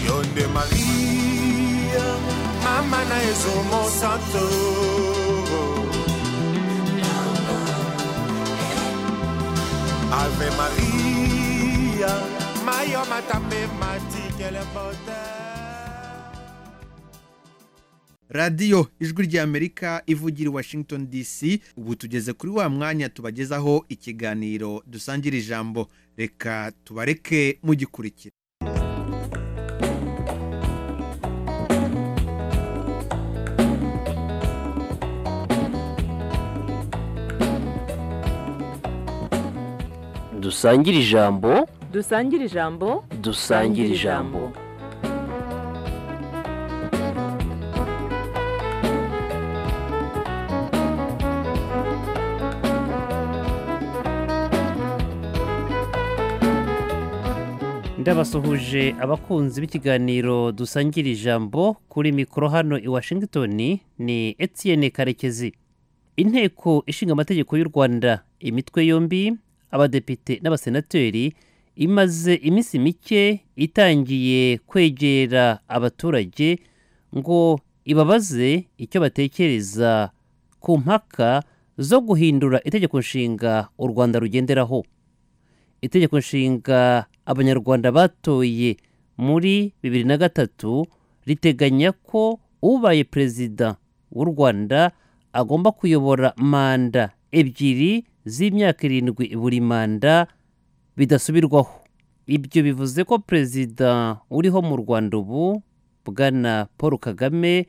Yonde Maria, Mama na Ezomo Santo. Ave Maria. Hallelujah. Mayo matame matikele bote. radiyo ijwi ry'amerika ivugira i washington dc ubu tugeze kuri wa mwanya tubagezaho ikiganiro dusangira ijambo reka tubareke mugikurikira dusangire ijambo dusangire ijambo dusangire ijambo ndabasuhuje abakunzi b'ikiganiro dusangira ijambo kuri mikoro hano i washington ni etienne karekezi inteko ishinga amategeko y'u rwanda imitwe yombi abadepite n'abasenateri imaze iminsi mike itangiye kwegera abaturage ngo ibabaze icyo batekereza ku mpaka zo guhindura itegeko nshinga u rwanda rugenderaho itegeko nshinga abanyarwanda batoye muri bibiri na gatatu riteganya ko ubaye perezida w'u rwanda agomba kuyobora manda ebyiri z'imyaka irindwi buri manda bidasubirwaho ibyo bivuze ko perezida uriho mu rwanda ubu bwana paul kagame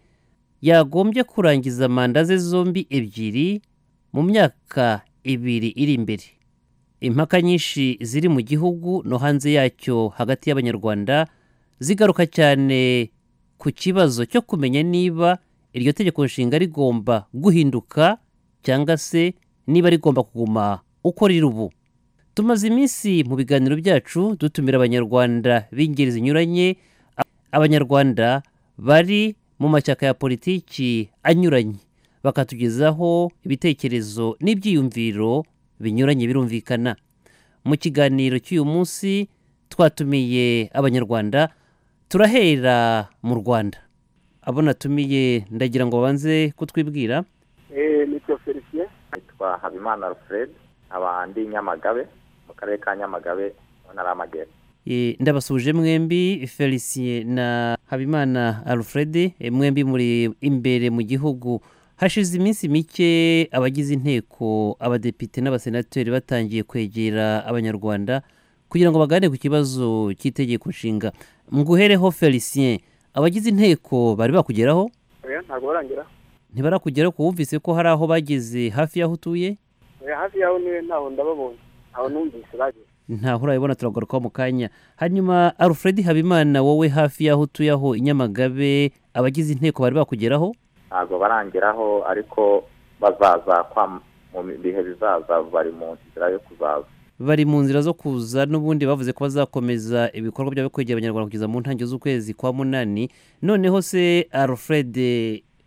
yagombye kurangiza manda ze zombi ebyiri mu myaka ibiri iri imbere impaka nyinshi ziri mu gihugu no hanze yacyo hagati y'abanyarwanda zigaruka cyane ku kibazo cyo kumenya niba iryo tegeko nshinga rigomba guhinduka cyangwa se niba rigomba kuguma uko riri ubu tumaze iminsi mu biganiro byacu dutumira abanyarwanda b'ingeri zinyuranye abanyarwanda bari mu mashyaka ya politiki anyuranye bakatugezaho ibitekerezo n'ibyiyumviro binyuranye birumvikana mu kiganiro cy'uyu munsi twatumiye abanyarwanda turahera mu rwanda abo natumiye ndagira ngo babanze kutwibwira Eh, nitwa felicien nitwa habimana alfred nkaba ndi nyamagabe mu karere ka nyamagabe mu ntara y'amajyepfo Eh, ndabasuje mwembi felicien na habimana alfred Eh, mwembi muri imbere mu gihugu hashize iminsi mike abagize inteko abadepite n'abasenateri batangiye kwegera abanyarwanda kugira ngo baganire ku kibazo cy'itegeko nshinga mguhereho felicien abagize inteko bari bakugeraho oya ntabwo barangira ntibarakugeraho ko wumvise ko hari aho bageze hafi y'aho utuye oya hafi yaho niwe ntaho ndababonye ntaho numvise bageze ntaho urabibona turagarukaho mu kanya hanyuma alfred habimana wowe hafi y'aho utuye aho i nyamagabe abagize inteko bari bakugeraho ntabwo barangeraho ariko bazaza kwa mu bihe bizaza bari mu nzira yo kuzaza bari mu nzira zo kuza n'ubundi bavuze ko bazakomeza ibikorwa byabo byo kwegera abanyarwanda kugeza mu ntangiriro z'ukwezi kwa munani noneho se alfred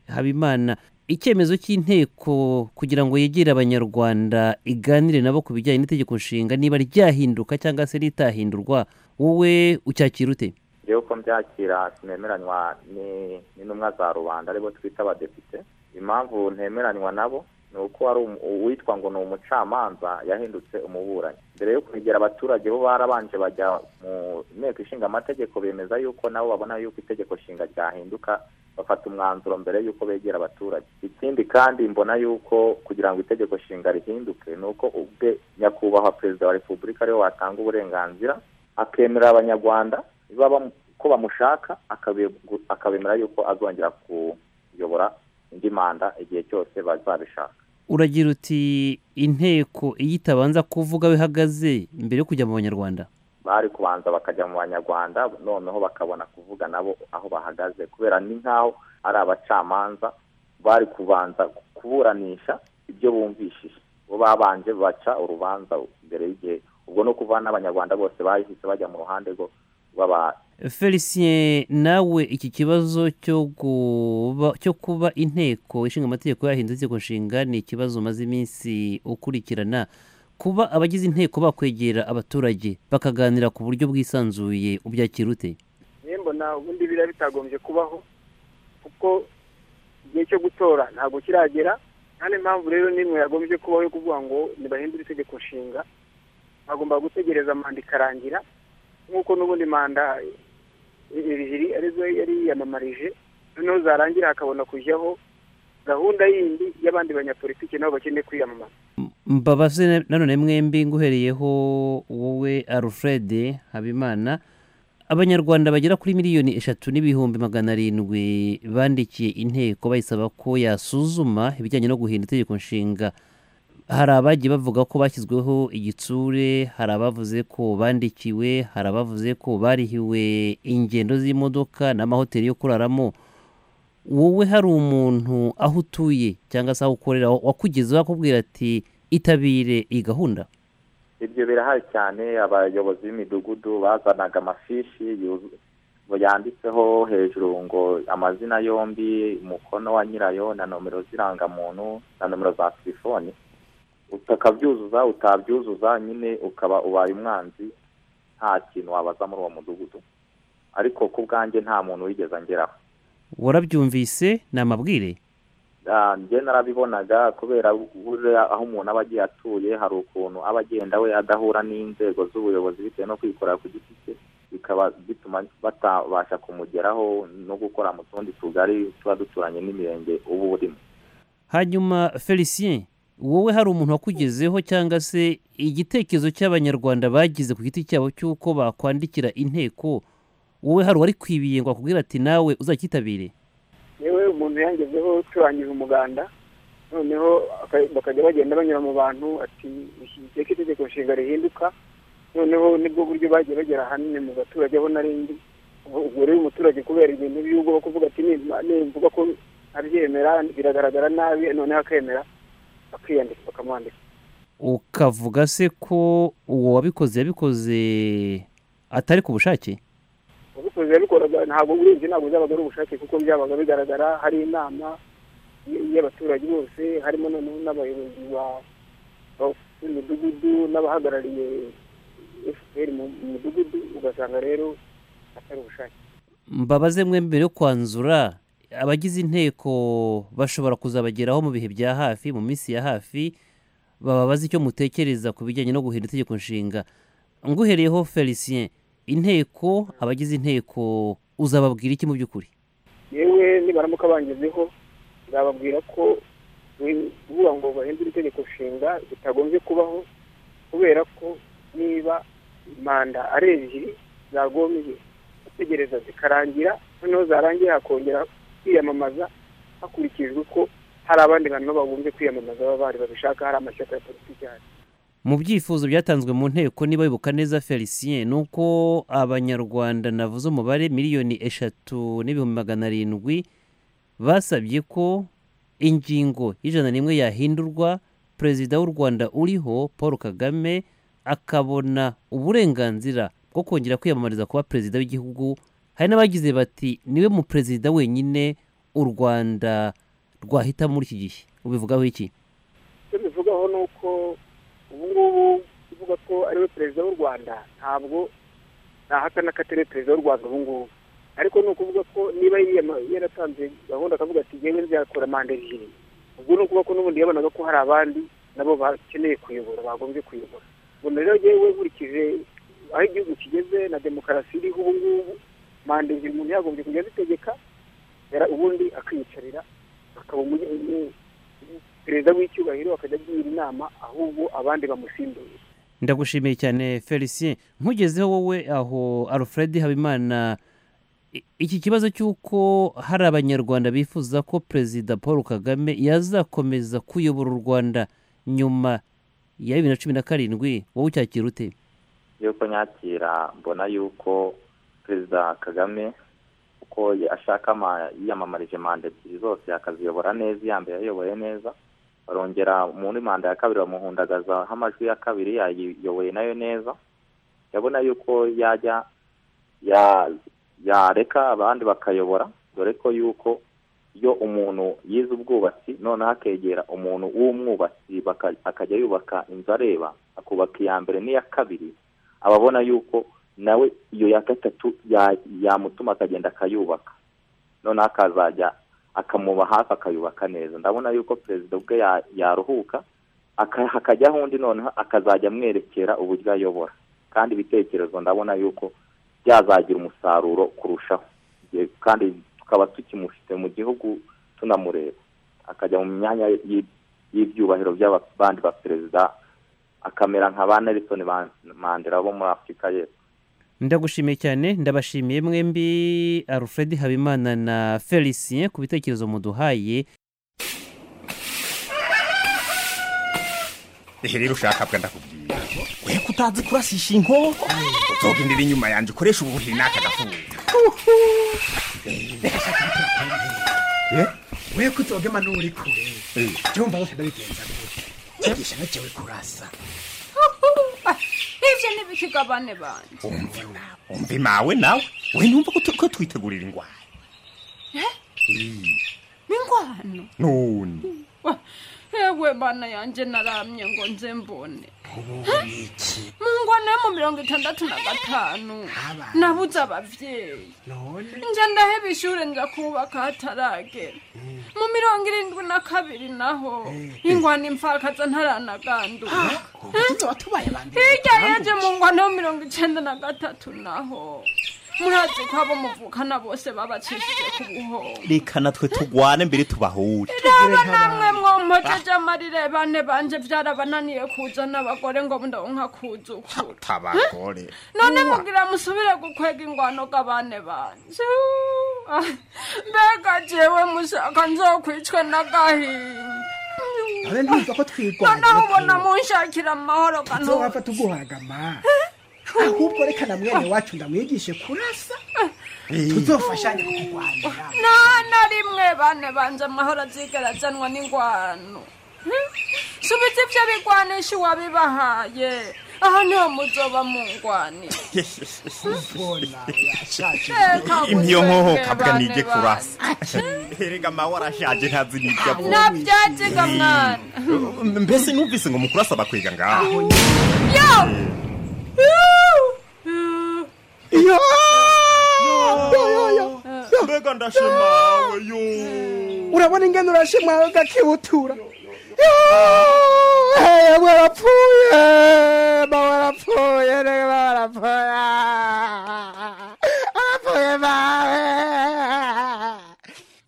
habimana icyemezo cy'inteko kugira ngo yegere abanyarwanda iganire nabo ku bijyanye n'itegeko nshinga niba ryahinduka cyangwa se ritahindurwa wowe ucyakira ute rero uko mbyakira ntemeranywa ni- n'intumwa za rubanda aribo twita abadepite impamvu ntemeranywa nabo ni uko hari umu- uwitwa ngo ni umucamanza yahindutse umuburanyi mbere yo kwegera abaturage bo barabanje bajya mu nteko ishinga amategeko bemeza yuko nabo babona yuko itegeko nshinga ryahinduka bafata umwanzuro mbere y'uko begera abaturage ikindi kandi mbona yuko kugira ngo itegeko nshinga rihinduke ni uko ubwe nyakubahwa perezida wa repubulika ariwe watanga uburenganzira akemerera abanyarwanda niba bamu- ko bamushaka akabe- akabemera yuko azongera kuyobora indi manda igihe cyose bazabishaka uragira uti inteko iyo itabanza kuvuga aho ihagaze mbere yo kujya mu banyarwanda bari kubanza bakajya mu banyarwanda noneho bakabona kuvuga nabo aho bahagaze kubera ni nk'aho ari abacamanza bari kubanza kuburanisha ibyo bumvishije bo babanje baca urubanza mbere y'igihe ubwo no kuva n'abanyarwanda bose bahise bajya mu ruhande rwo rw'aba felicien nawe iki kibazo cyo kuba cyo kuba inteko ishinga amategeko yahindutse itegeko nshinga ni ikibazo umaze iminsi ukurikirana kuba abagize inteko bakwegera abaturage bakaganira ku buryo bwisanzuye ubyakira ute niyo mbona ubundi biriya bitagombye kubaho kuko igihe cyo gutora ntabwo kiragera nta n'impamvu rero n'imwe yagombye kubaho yo kuvuga ngo ntibahindure itegeko nshinga bagomba gutegereza manda ikarangira nk'uko n'ubundi manda ebyiri arizo yari yiyamamarije noneho zarangira hakabona kujyaho gahunda yindi y'abandi banyapolitiki nabo bakeneye kwiyamamaza mbabaze nanone mwembi nguhereyeho wowe alfred habimana abanyarwanda bagera kuri miliyoni eshatu n'ibihumbi magana arindwi bandikiye inteko bayisaba ko yasuzuma ibijyanye no guhindura itegeko nshinga hari abagiye bavuga ko bashyizweho igitsure hari abavuze ko bandikiwe hari abavuze ko barihiwe ingendo z'imodoka n'amahoteli yo kuraramo wowe hari umuntu aho utuye cyangwa se aho ukorera wakugezeho akubwira ati itabire iyi gahunda ibyo birahari cyane abayobozi b'imidugudu bazanaga amafishi yuzu- yanditseho hejuru ngo amazina yombi umukono wa nyirayo na nomero z'irangamuntu na nomero za telefoni utakabyuzuza utabyuzuza nyine ukaba ubaye umwanzi nta kintu wabaza muri uwo mudugudu ariko ku bwanjye nta muntu wigeze angeraho warabyumvise ni amabwire Ah, njye narabibonaga kubera buriya aho umuntu aba agiye atuye hari ukuntu aba agenda we adahura n'inzego z'ubuyobozi bitewe no kwikorera ku giti cye bikaba bituma batabasha kumugeraho no gukora mu tundi tugari tuba duturanye n'imirenge uba urimo hanyuma felicien wowe hari umuntu wakugezeho cyangwa se igitekerezo cy'abanyarwanda bagize ku giti cyabo cy'uko bakwandikira inteko wowe hari uwari kwibiye ngo akubwire ati nawe uzacyitabire yewe umuntu yangezeho turangije umuganda noneho aka- bakajya bagenda banyura mu bantu ati iki itegeko nshinga rihinduka noneho nibwo buryo bagiye bagera ahanini mu baturage aho n'arindi ubwo rero umuturage kubera ibintu by'ubwo bwo kuvuga ati "Nimba- nimvuga ko abyemera biragaragara nabi noneho akemera akiyandika bakamwandika ukavuga se ko uwo wabikoze yabikoze atari ku bushake ubikoze yabikoraga ntabwo uburinzi ntabwo byabaga ari ubushake kuko byabaga bigaragara hari inama y- y'abaturage bose harimo noneho n'abayobozi ba- ba- b'imidugudu n'abahagarariye fpr mu mu midugudu ugasanga rero atari ubushake mbabaze mwe mbere yo kwanzura abagize inteko bashobora kuzabageraho mu bihe bya hafi mu minsi ya hafi bababaze icyo mutekereza ku bijyanye no guhindura itegeko nshinga nguhereyeho felicien inteko abagize inteko uzababwira iki mu by'ukuri yewe nibaramuka bangezeho nzababwira ko kuvuga ngo bahindure itegeko nshinga bitagombye kubaho kubera ko niba manda ari ebyiri zagombye gutegereza zikarangira noneho zarangira hakongera kwiyamamaza hakurikijwe ko hari abandi bantu bagombye kwiyamamaza baba bari babishaka hari amashyaka ya politiki ahari mu byifuzo byatanzwe mu nteko niba bibuka neza felicien ni uko abanyarwanda navuze umubare miliyoni eshatu n'ibihumbi magana arindwi basabye ko ingingo y'ijana n'imwe yahindurwa perezida w'u rwanda uriho paul kagame akabona uburenganzira bwo kongera kwiyamamariza kuba perezida w'igihugu hari n'abagize bati niwe mu perezida wenyine u rwanda rwahita muri iki gihe ubivugaho iki icyo bivugaho ni uko ubu ngubu kuvuga ko ariwe perezida w'u rwanda ntabwo nahakana ko atari perezida w'u rwanda ubu ngubu ariko ni ukuvuga ko niba yiyama- yaratanze gahunda akavuga ati ngewe nzakora manda ebyiri ubwo ni ukuvuga ko n'ubundi yabonaga ko hari abandi nabo bakeneye kuyobora bagombye kuyobora ubwo rero yewe nkurikije aho igihugu kigeze na demokarasi iriho ubu ngubu manda ebyiri umuntu yagombye kujya azitegeka yara- ubundi akiyicarira akaba umu- umu- perezida w'icyubahiro akajya agira inama ahubwo abandi bamusimbuye ndagushimiye cyane felicien nkugezeho wowe aho alfred habimana i- iki kibazo cy'uko hari abanyarwanda bifuza ko perezida paul kagame yazakomeza kuyobora u rwanda nyuma ya bibiri na cumi na karindwi wowe ucyakira ute yuko nyakira mbona yuko perezida kagame uko ashaka ama- yiyamamarije manda ebyiri zose akaziyobora neza iya mbere yayoboye neza barongera muri manda ya kabiri bamuhundagazaho amajwi ya kabiri yayiyoboye nayo neza yabona yuko yajya ya- yareka abandi bakayobora dore ko yuko iyo umuntu yize ubwubatsi noneho akegera umuntu w'umwubatsi baka- akajya yubaka inzu areba akubaka iya mbere n'iya kabiri aba abona yuko nawe iyo ya gatatu ya- yamutuma akagenda akayubaka noneho akazajya akamuba hafi akayubaka neza ndabona yuko perezida ubwe ya- yaruhuka aka- hakajyaho undi noneho akazajya amwerekera uburyo ayobora kandi ibitekerezo ndabona yuko byazagira umusaruro kurushaho Igihe- kandi tukaba tukimufite mu gihugu tunamureba akajya mu myanya y'i- y'ibyubahiro by'abandi baperezida akamera nka ba nelson Man- mandela bo muri afurika y'epfo ndagushimiye cyane ndabashimiye mwembi alfred habimana na felicien ku bitekerezo muduhaye ihe rero ushaka bwa ndakubwira we kutazi kurasisha inkoko uzogenda iri inyuma yanjye ukoresha ubuhiri n'aka gafundo Eh, we kutogema n'uri kure cyumva bose ndabigenza gute nyigisha nakewe kurasa ibyo ntibikigabane bandi umva imawe nawe we numva ko tu- ko twitegurira ingwara n'ingwano none Wa- yewe bana yanjye naramye ngo nze mbone iki mu ngwano yo mu mirongo itandatu na gatanu nabuze ababyeyi none njya ndaheba ishuri nza kubaka hataragera mu mirongo irindwi na kabiri naho ingwano imfakaza ntaranaganduka hirya yaje mu ngwano yo mirongo icyenda na gatatu naho murazi ko abo muvukana bose babacishije ku buhoro reka natwe tugwane mbere tubahure raba namwe mwompojeje amarire bane banje byarabananiye kuzana abagore ngo ndonka kuzukura tabagore none mubwira musubire gukwega ingwano g'abane banje Ah, mbega jewe mushaka nzokwicwe n'agahinda abe ntumva ko twirwanya noneho ubona munshakira amahoro nzowapfa kanu tuguhagama ahubwo reka na mwene wacu ndamwigishe kurasa tuzofashanya kukurwanira nta na rimwe bane banje amahoro azigera azanwa n'ingwano Hmm? subiza ibyo bigwanisha uwabibahaye aha niho muzoba mungwanira imyo nkohoka bwa bane nige bane. kurasa erega mawe arashaje ntazi n'ibyo abonye nabyaziga mwana mbese numvise ngo mukurasa bakwega ngaho yo mbega ndashimawe yo urabona ingano urashimwa gakibutura yabwe arapfuye bawe arapfuye rege bawe arapfuye arapfuye bawe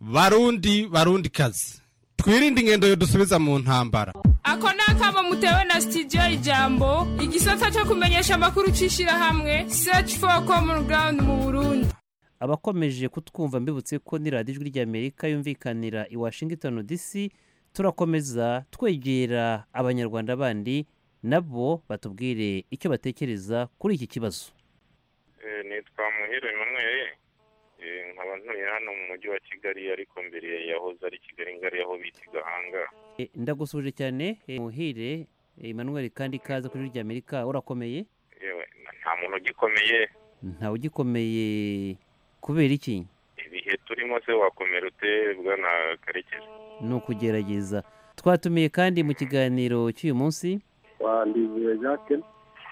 barundi barundi kazi twirinde ingendo dusubiza mu ntambara ako ni akamo mutewe na sitidiyo ijambo igisata cyo kumenyesha amakuru cy'ishyirahamwe search for common ground mu burundi abakomeje kutwumva mbibutse ko ni radiyo ijwi ry'amerika yumvikanira i washington dc turakomeza twegera abanyarwanda bandi nabo batubwire icyo batekereza kuri iki kibazo Eh, nitwa muhire emmanuel Eh, nkaba ntuye hano mu mujyi wa kigali ariko mbere yahoze ari kigali ngari aho bita i gahanga E, ndagusubije cyane e, muhire e, emmanuel kandi kaza kuri ijwi ry'amerika urakomeye yewe na- nta muntu ugikomeye ntawe ugikomeye kubera iki ibihe turimo se wakomera ute bwana karekezi ni ukugerageza twatumiye kandi mu kiganiro cy'uyu munsi twandizuye jacques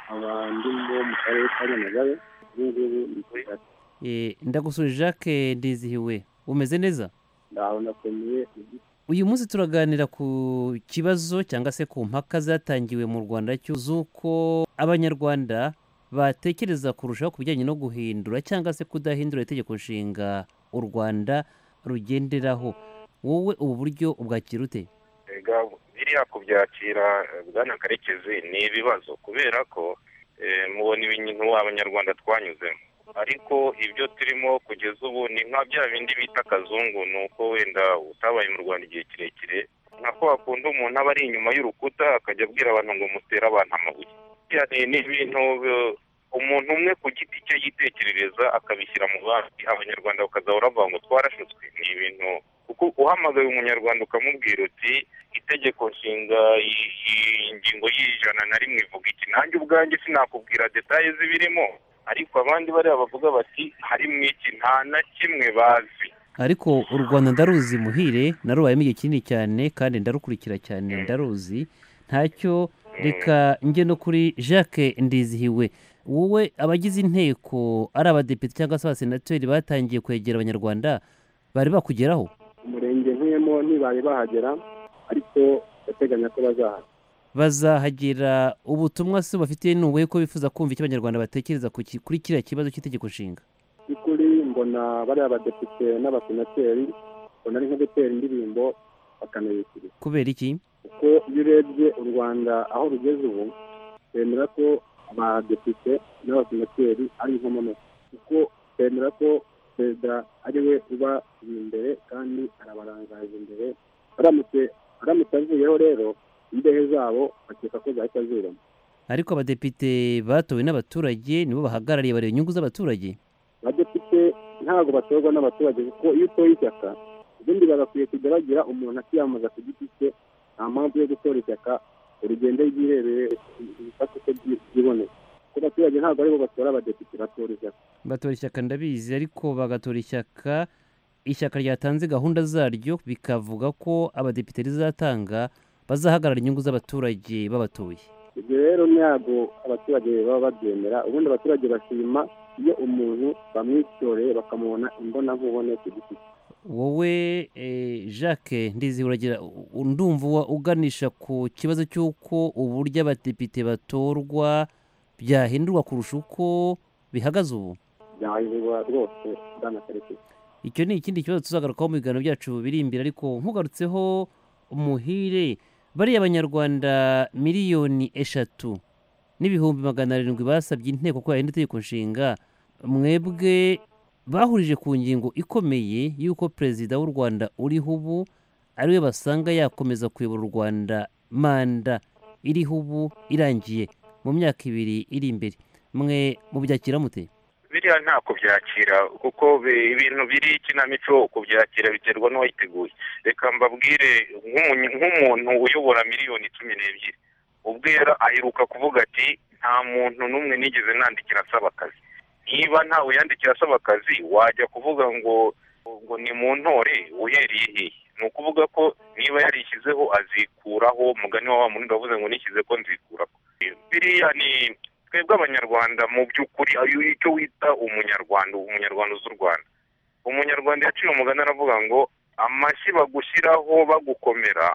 abandi bo mu karere ka nyamagabe ubu ngubu ni kuri ati E, ndagusubije jacques ndizihiwe umeze neza ndaho nakomeye uyu munsi turaganira ku kibazo cyangwa se ku mpaka zatangiwe mu rwanda cyo z'uko abanyarwanda batekereza kurushaho ku bijyanye no guhindura cyangwa se kudahindura itegeko nshinga u rwanda rugenderaho wowe ubu buryo ubwakira ute ega biriya kubyakira eh, bwana karekezi ni ibibazo kubera ko eh, mubona ibintu abanyarwanda twanyuzemo ariko ibyo turimo kugeza ubu ni nka bya bindi bita akazungu ni uko wenda utabaye mu rwanda igihe kirekire nka ko hakunda umuntu aba ari inyuma y'urukuta akajya abwira abantu ngo mutere abantu amabuye Biriya ni- ni ibintu eh, umuntu umwe ku giti cye yitekerereza akabishyira mu bandi abanyarwanda bakaza baravuga ngo twarashutswe ni ibintu kuko uhamagaye umunyarwanda ukamubwira uti itegeko nshinga iyi- iyi ingingo y'ijana na rimwe ivuga iki nanjye ubwanjye sinakubwira detaye zibirimo ariko abandi bariya bavuga bati harimo iki nta na kimwe bazi ariko u rwanda ndaruzi muhire narubayemo igihe kinini cyane kandi ndarukurikira cyane ndaruzi ntacyo reka njye no kuri jacques ndizihiwe wowe abagize inteko ari abadepite cyangwa se abasenateri batangiye kwegera abanyarwanda bari bakugeraho umurenge nkuyemo ntibari bahagera ariko ndateganya ko bazahagera bazahagira ubutumwa se bafitiye n'ubuhe ko bifuza kumva icyo abanyarwanda batekereza ku ki- kuri kiriya kibazo cy'itegeko nshinga by'ukuri mbona bariya badepite n'abasenateri mbona ari nko gutera indirimbo bakanayikiriza kubera iki kuko iyo urebye u rwanda aho rugeze ubu bemera ko abadepite n'abasenateri ari inkomamutsi kuko bemera ko perezida ari we uba imbere kandi arabarangaza imbere aramutse aramutse avuyeho rero imbehe zabo bakeka ko zahita ziramo ariko abadepite batowe n'abaturage nibo bahagarariye bareba inyungu z'abaturage abadepite ntabwo batorwa n'abaturage kuko iyo utoye ishyaka ubundi bagakwiye kujya bagira umuntu akiyamamaza ku giti cye nta mpamvu yo gutora ishyaka urugendo ryirebere ibifata uko byi- byiboneye kuko abaturage ntabwo aribo batora abadepite batora ishyaka batora ishyaka ndabizi ariko bagatora ishyaka ishyaka ryatanze gahunda zaryo bikavuga ko abadepite rizatanga bazahagarara inyungu z'abaturage babatuye ibyo rero ntabwo abaturage baba babyemera ubundi abaturage bashima iyo umuntu bamwitoreye bakamubona imbonankubone ku giti cye wowe eh, jacques ndizi uragira u- u- ndumva uwa- uganisha ku kibazo cy'uko uburyo abadepite batorwa byahindurwa kurusha uko bihagaze ubu byahindurwa rwose bwana karekezi icyo ni ikindi kibazo tuzagarukaho mu biganiro byacu biri imbere ariko nkugarutseho umuhire bariya abanyarwanda miliyoni eshatu n'ibihumbi magana arindwi basabye inteko ko yahinda itegeko nshinga mwebwe bahurije ku ngingo ikomeye y'uko perezida w'u rwanda uriho ubu ariwe basanga yakomeza kuyobora u rwanda manda iriho ubu irangiye mu myaka ibiri iri imbere mwe mubyakira mute biriya nta kubyakira kuko bi- ibintu biri ikinamico kubyakira biterwa n'uwayiteguye reka mbabwire nk'umu- nk'umuntu uyobora miliyoni cumi n'ebyiri ubwera aheruka kuvuga ati nta muntu n'umwe nigeze nandikira asaba akazi niba ntawe yandikira asaba akazi wajya kuvuga ngo ngo ni mu ntore uhereye hehe ni ukuvuga ko niba yarishyizeho azikuraho mugani wa wa mundi wavuze ngo nishyize ko nzikuraho biriya ni twebwe abanyarwanda mu by'ukuri ayo icyo wita umunyarwanda umunyarwanda uzi u rwanda umunyarwanda yaciye umugani aravuga ngo amashyi bagushyiraho bagukomera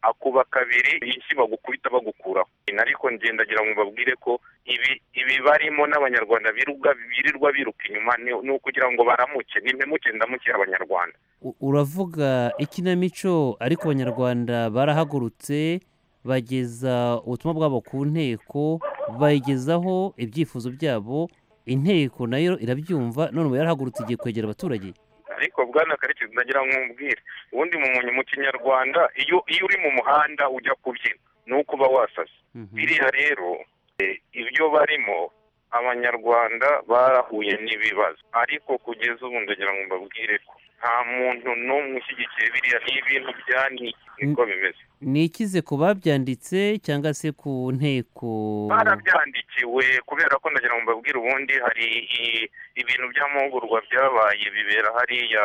akuba kabiri ishyi bagukubita bagukuraho ariko ngendagira ngo mbabwire ko ibi ibi barimo n'abanyarwanda biruga birirwa biruka inyuma ni- ni ukugira ngo baramuke ni impemuke ndamuke abanyarwanda U- uravuga ikinamico ariko abanyarwanda barahagurutse bageza ubutumwa bwabo ku nteko bayigezaho ibyifuzo byabo inteko nayo irabyumva none ubu yarahagurutse igiye kwegera abaturage ariko bwana karekezi ndagira ngo nkubwire ubundi mu munyu- mu kinyarwanda iyo iyo uri mu muhanda ujya kubyina ni ukuba wasasa biriya rero eh, ibyo barimo abanyarwanda barahuye n'ibibazo ariko kugeza ubu ndagira ngo mbabwire ko nta muntu n'umwe ushyigikiye biriya ni ibintu byani niko bimeze ni ikize ku babyanditse cyangwa se ku nteko barabyandikiwe kubera ko ndagira ngo mbabwire ubundi hari i- ibintu by'amahugurwa byabaye bibera hariya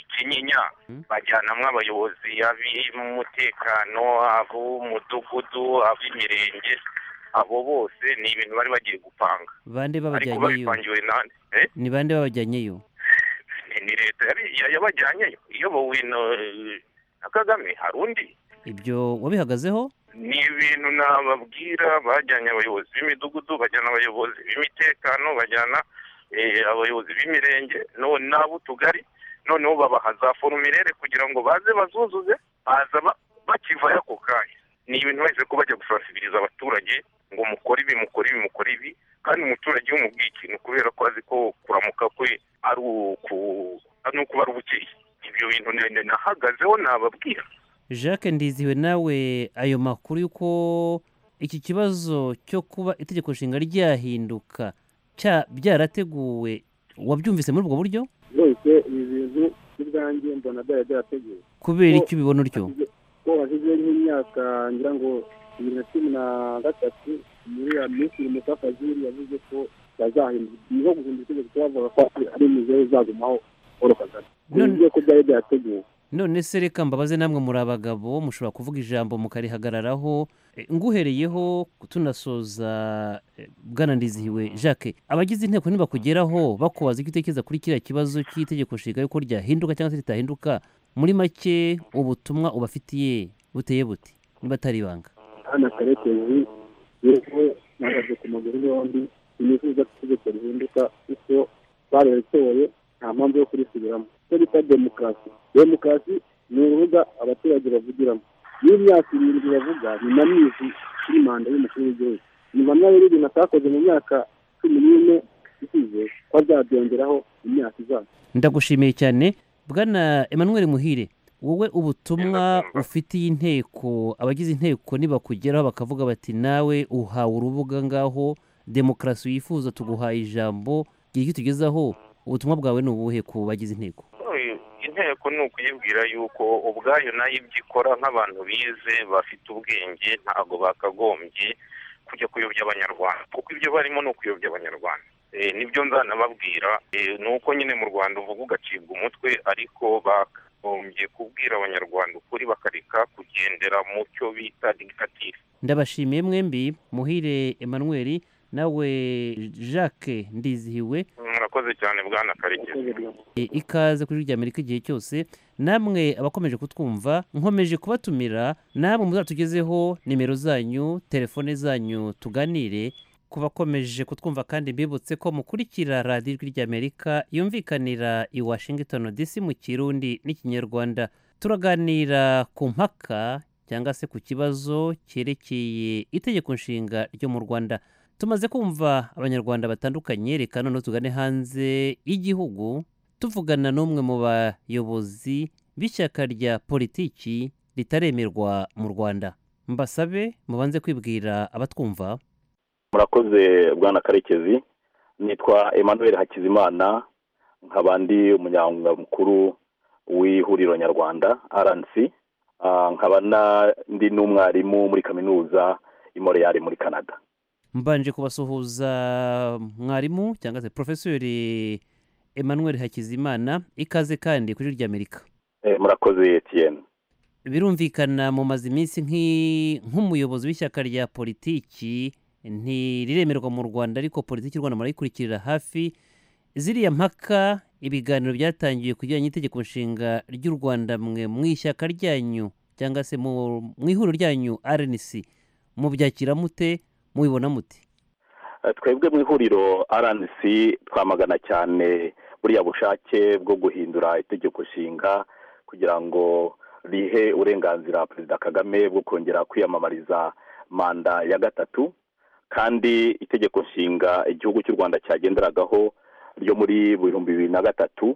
ikinyinya bajyanamo abayobozi ab'umutekano ab'umudugudu ab'imirenge abo bose ni ibintu bari bagiye gupanga bande ariko babajyanyeyo babipangiwe nande Eh? ni bande babajyanyeyo Ni- ni leta yari- ya- yabajyanyeyo iyobowe na- na kagame hari undi ibyo wabihagazeho ni ibintu nababwira bajyanye abayobozi b'imidugudu bajyana abayobozi b'imitekano bajyana eh, abayobozi b'imirenge none n'ab'utugari noneho babaha za forumire kugira ngo baze bazuzuze baza ba- bakivayo ako kanya ni ibintu wese ko bajya gusasibiriza abaturage ngo mukore ibi mukore ibi mukore ibi kandi umuturage iyo umubwiye ikintu kubera ko azi ko kuramuka kwe ari uku ari ukuba ari ubukeye ibyo bintu ni- ni- nahagazeho nababwira jacques ndiziwe nawe ayo makuru y'uko iki kibazo cyo kuba itegeko nshinga ryahinduka cya- byarateguwe wabyumvise muri ubwo buryo rwose ibi bintu n'ubwanjye mbona byari byarateguwe kubera icyo ubibona utyo ko hashize nk'imyaka ngira ngo bibiri na cumi na gatatu muri ya minisitiri musafaziri yavuze ko bazahindura niho guhindura itegeko kuko bavuga ko ari- ari imizeho izagumaho paul kagame bivuze ko byari byateguwe none se reka mbabaze namwe muri abagabo mushobora kuvuga ijambo mukarihagararaho E, nguhereyeho tunasoza e, bwana ndizihiwe jacques abagize inteko ntibakugeraho bakubaza icyo utekereza kuri kiriya kibazo cy'itegeko nshinga yuko ryahinduka cyangwa se ritahinduka muri make ubutumwa ubafitiye buteye buti niba atari ibanga nta hano karekezi yewe nahagaze ku maguru yombi sinifuza ko itegeko rihinduka kuko bararitoye nta mpamvu yo kurisubiramo icyo bita demokarasi demokarasi ni urubuga abaturage bavugiramo iyo imyaka irindwi bavuga ni na mizi kuri manda y'umukuru w'igihugu nyuma nayo y'ibintu atakoze mu myaka cumi n'ine isize ko azabyongeraho imyaka izaza ndagushimiye cyane bwana emmanuel muhire wowe ubutumwa ufitiye inteko abagize inteko nibakugeraho bakavuga bati nawe uhawe urubuga ngaho demokarasi wifuza tuguhaye ijambo igihe icyo tugezaho ubutumwa bwawe ni ubuhe ku bagize inteko inteko ni ukuyibwira yuko ubwayo nayo ibyo ikora nk'abantu bize bafite ubwenge ntabwo bakagombye kujya kuyobya abanyarwanda kuko ibyo barimo ni ukuyobya abanyarwanda Eh, nibyo nzanababwira Eh, ni uko nyine mu rwanda uvuga ugacibwa umutwe ariko bakagombye kubwira abanyarwanda ukuri bakareka kugendera mu cyo bita dikitatifu ndabashimiye mwembi muhire emmanuel nawe jacques ndizihiwe murakoze cyane bwana karekezi E, ikaze kuri rya amerika igihe cyose namwe abakomeje kutwumva nkomeje kubatumira namwe muzatugezeho nimero zanyu telefone zanyu tuganire ku bakomeje kutwumva kandi mbibutse ko mukurikira radiyo ijwi ry'amerika yumvikanira i washington dc mu kirundi n'ikinyarwanda turaganira ku mpaka cyangwa se ku kibazo cyerekeye itegeko nshinga ryo mu rwanda tumaze kumva abanyarwanda batandukanye reka noneho tugane hanze y'igihugu tuvugana n'umwe mu bayobozi b'ishyaka rya politiki ritaremerwa mu rwanda mbasabe mubanze kwibwira abatwumva murakoze bwana karekezi nitwa emmanuel hakizimana nkabandi umunyamukuru w'ihuriro nyarwanda rnc Ah, nkaba na- ndi n'umwarimu muri kaminuza i montreal muri canada mbanje kubasuhuza mwarimu cyangwa se porofeseri emmanuel hakizimana ikaze kandi kuri rya amerika Eh, murakoze etienne birumvikana mu mazi iminsi nk'i- nk'umuyobozi w'ishyaka rya politiki ntiriremerwa mu rwanda ariko politiki y'u rwanda murayikurikirira hafi ziriya mpaka ibiganiro byatangiye ku bijyanye n'itegeko nshinga ry'u rwanda mwe mu ishyaka ryanyu cyangwa se mu mu ihuriro ryanyu rnc mubyakira mute mubibona mute Eh, twebwe mu ihuriro rnc twamagana cyane buriya bushake bwo guhindura itegeko nshinga kugira ngo rihe uburenganzira perezida kagame bwo kongera kwiyamamariza manda ya gatatu kandi itegeko nshinga igihugu cy'u rwanda cyagenderagaho ryo muri bihumbi bibiri na gatatu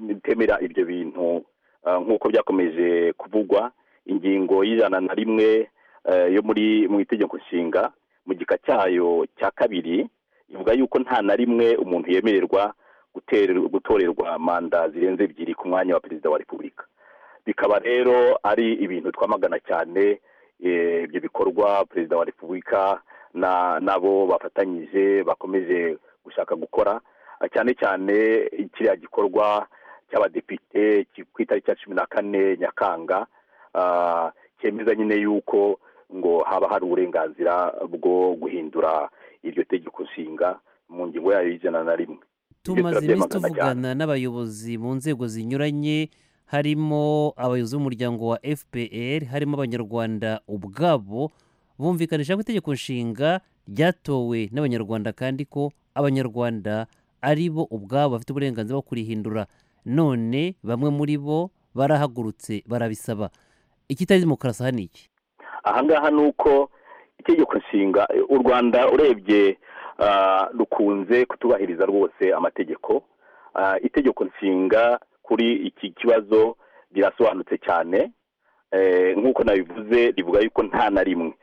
ritemera ibyo bintu eh, nk'uko byakomeje kuvugwa ingingo y'ijana na rimwe eh, yo muri mu itegeko nshinga mu gika cyayo cya kabiri ivuga yuko nta na rimwe umuntu yemererwa gutererwa- gutorerwa manda zirenze ebyiri ku mwanya wa perezida wa repubulika bikaba rero ari ibintu twamagana cyane eh, ibyo bikorwa perezida wa repubulika na- nabo bafatanyije bakomeje gushaka gukora Ah, cyane cyane kiriya gikorwa cy'abadepite ki- ku itariki ya cumi na kane nyakanga ah, cyemeza nyine yuko ngo haba hari uburenganzira bwo guhindura iryo tegeko nshinga mu ngingo yayo y'ijana na rimwe tumaze iminsi turabyamagana tuvugana n'abayobozi mu nzego zinyuranye harimo abayobozi b'umuryango wa fpr harimo abanyarwanda ubwabo bumvikanisha ko itegeko nshinga ryatowe n'abanyarwanda kandi ko abanyarwanda ari bo ubwabo bafite uburenganzira bwo kurihindura none bamwe muri bo barahagurutse barabisaba ikitari demokarasi aha ni iki ahangaha ni uko itegeko nshinga u rwanda urebye ah, rukunze kutubahiriza rwose amategeko Ah, itegeko nshinga kuri iki kibazo rirasobanutse cyane Eh, nk'uko nabivuze rivuga yuko nta na rimwe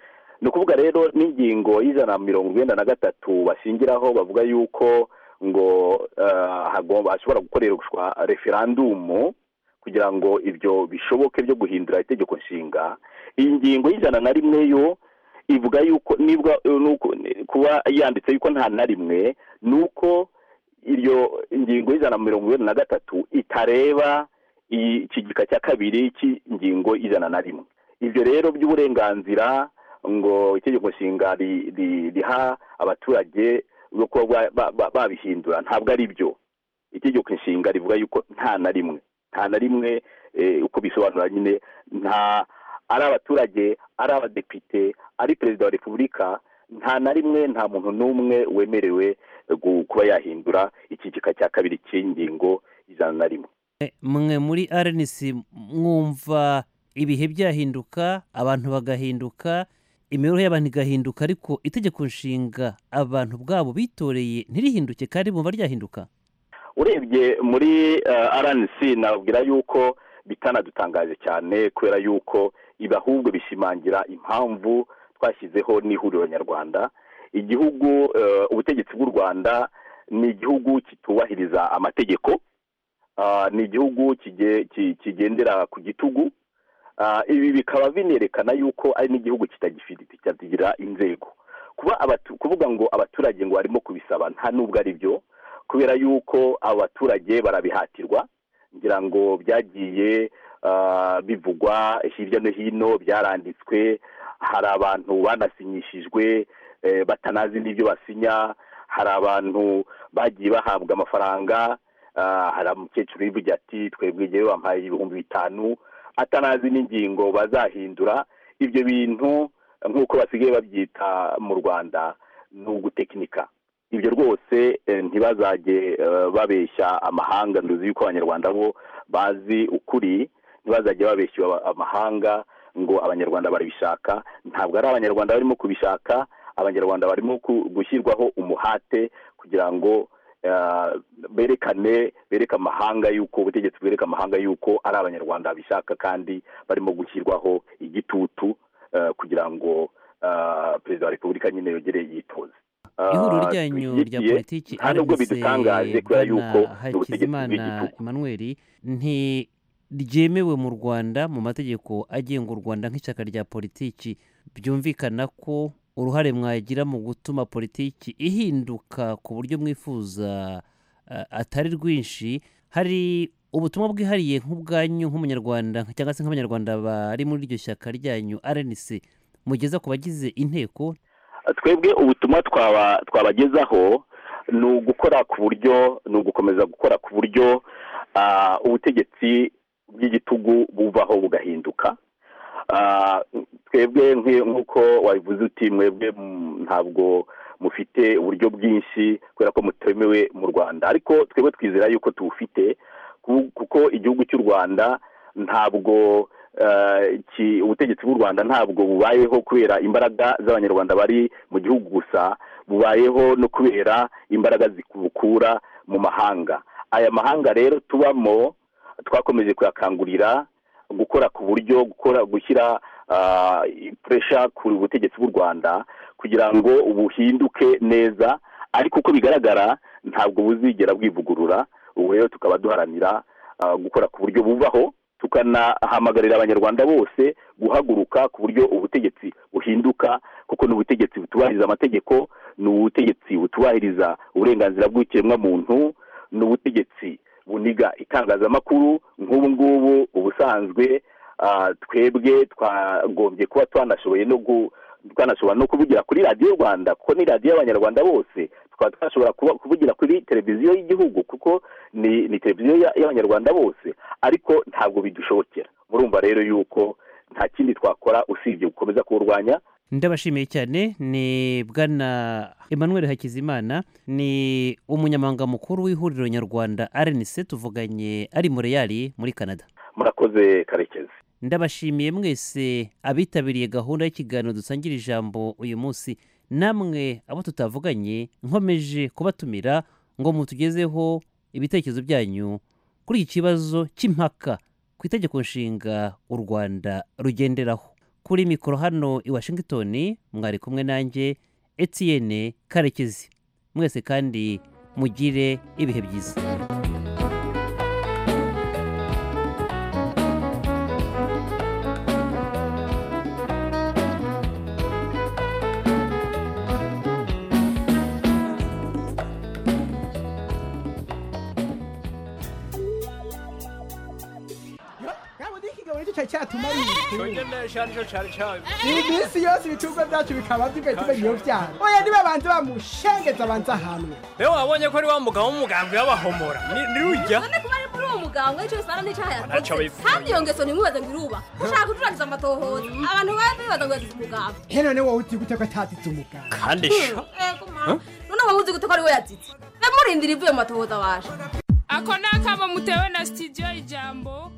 ni ukuvuga rero n'ingingo y'ijana na mirongo urwenda na gatatu bashingiraho bavuga yuko ngo ah, hagomba hashobora gukoreshwa referandumu kugira ngo ibyo bishoboke byo guhindura itegeko nshinga iyi ngingo y'ijana na rimwe yo ivuga yuko nibwa nuko- kuba yanditse yuko nta na rimwe ni uko iryo ngingo y'ijana na mirongo irindwi na gatatu itareba iyi- iki gika cya kabiri cy'ingingo y'ijana na rimwe ibyo rero by'uburenganzira ngo itegeko nshinga ri- ri- riha abaturage bwo kuba ba- ba- ba- babihindura ntabwo ari byo itegeko nshinga rivuga yuko nta na rimwe nta na rimwe eh, uko bisobanura nyine nta ari abaturage ari abadepite ari perezida wa repubulika nta na rimwe nta muntu n'umwe wemerewe gu- kuba yahindura ikigika cya kabiri cy'ingingo ijana na rimwe Eh, mwe muri rnc mwumva ibihe byahinduka abantu bagahinduka imibereho y'abantu igahinduka ariko itegeko nshinga abantu bwabo bitoreye ntirihinduke kandi bumva ryahinduka urebye muri rnc nababwira yuko bitanadutangaje cyane kubera yuko ibi ahubwo bishimangira impamvu twashyizeho n'ihuriro nyarwanda igihugu eh, ubutegetsi bw'u rwanda ni igihugu kitubahiriza amategeko Ah, ni igihugu kige- ki- kigendera ku gitugu Ah, ibi bikaba binerekana yuko ari n'igihugu kitagifite kitagira inzego kuba abatu- kuvuga ngo abaturage ngo barimo kubisaba nta nubwo ari byo kubera yuko abaturage barabihatirwa ngira ngo byagiye ah, bivugwa hirya no hino byaranditswe hari abantu banasinyishijwe eh, batanazi n'ibyo basinya hari abantu bagiye bahabwa amafaranga Ah, hari umukecuru wivugira ati twebwe ngewe bampaye ibihumbi bitanu atanazi n'ingingo bazahindura ibyo bintu nk'uko basigaye babyita mu rwanda ni ugutekinika ibyo rwose eh, ntibazajye eh, babeshya amahanga nduzi yuko abanyarwanda bo bazi ukuri ntibazajye babeshya aba- amahanga ngo abanyarwanda barabishaka ntabwo ari abanyarwanda barimo kubishaka abanyarwanda barimo ku- gushyirwaho umuhate kugira ngo eh, berekane bereka amahanga yuko ubutegetsi bwereka amahanga yuko ari abanyarwanda bishaka kandi barimo gushyirwaho igitutu eh, kugira ngo eh, perezida wa repubulika nyine yongere yitoze Eh, ihuriro ryanyu rya twishyigikiye, politiki nta nubwo RNC bidutangaje kubera Bwana yuko ni ubutegetsi hakizimana bw'igitugu emmanuel ntiryemewe mu rwanda mu mategeko agenga u rwanda nk'ishyaka rya politiki byumvikana ko uruhare mwagira mu gutuma politiki ihinduka ku buryo mwifuza eh, atari rwinshi hari ubutumwa bwihariye nk'ubwanyu nk'umunyarwanda cyangwa se nk'abanyarwanda bari muri iryo shyaka ryanyu rnc mugeza ku bagize inteko twebwe ubutumwa twaba twabagezaho ni ugukora ku buryo ni ugukomeza gukora ku buryo ah, ubutegetsi bw'igitugu buvaho bugahinduka Ah, twebwe nk- nk'uko wabivuze uti mwebwe mm, ntabwo mufite uburyo bwinshi kubera ko mutemewe mu rwanda ariko twebwe twizera yuko tubufite ku- kuko igihugu cy'u rwanda ntabwo eh, ki- ubutegetsi bw'u rwanda ntabwo bubayeho kubera imbaraga z'abanyarwanda bari mu gihugu gusa bubayeho no kubera imbaraga zibukura mu mahanga aya mahanga rero tubamo twakomeje kuyakangurira gukora ku buryo gukora gushyira ah, puresha ku butegetsi bw'u rwanda kugira ngo buhinduke neza ariko uko bigaragara ntabwo buzigera bwivugurura ubu rero tukaba duharanira ah, gukora ku buryo buvaho tukanahamagarira abanyarwanda bose guhaguruka ku buryo ubutegetsi buhinduka kuko ni ubutegetsi butubahiriza amategeko ni ubutegetsi butubahiriza uburenganzira bw'ikiremwamuntu ni ubutegetsi buniga itangazamakuru nk'ubu ngubu ubusanzwe ah, twebwe twagombye kuba twanashoboye no gu- twanashobora no kuvugira kuri radiyo rwanda kuko ni radiyo y'abanyarwanda bose tukaba twashobora kuba- kuvugira kuri televiziyo y'igihugu kuko ni ni televiziyo ya- y'abanyarwanda bose ariko ntabwo bidushobokera murumva rero yuko nta kindi twakora usibye gukomeza kuwurwanya ndabashimiye cyane ni bwana emmanuel hakizimana ni umunyamabanga mukuru w'ihuriro nyarwanda rnc tuvuganye ari mureyali muri canada murakoze karekezi ndabashimiye mwese abitabiriye gahunda y'ikiganiro dusangira ijambo uyu munsi namwe abo tutavuganye nkomeje kubatumira ngo mutugezeho ibitekerezo byanyu kuri iki kibazo cy'impaka ku itegeko nshinga u rwanda rugenderaho kuri mikoro hano i washington mwari kumwe nanjye etienne karekezi mwese kandi mugire ibihe byiza yaba undi ikigabo nicyo cyari cyatumarira Cyoge nesha nicyo cyari cyabimye. iyi minsi yose ibicuruzwa byacu bikaba byugaye tumenya iyo byara oya niba abantu bamushengetse abanza ahantu Be wabonye ko ari wa mugabo w'umugambwe w'abahomora. Ni- Ni ujya? Urabona ko bari muri uwo muganda bwawe icyo bisana n'icyo Ntacyo yakoze bivuga. kandi iyo ngeso ntimubaze ngo iruba ushaka gucurangiza amatohoza abantu baba bibaza ngo yagize umugabo he none wowe uti gute ko atatitse umugabo kandi sha yego ma noneho wowe uzi gute ko ari we yatsitse namurindira ivuye mu matohoza waje ako ni akamo mutewe na sitidiyo ijambo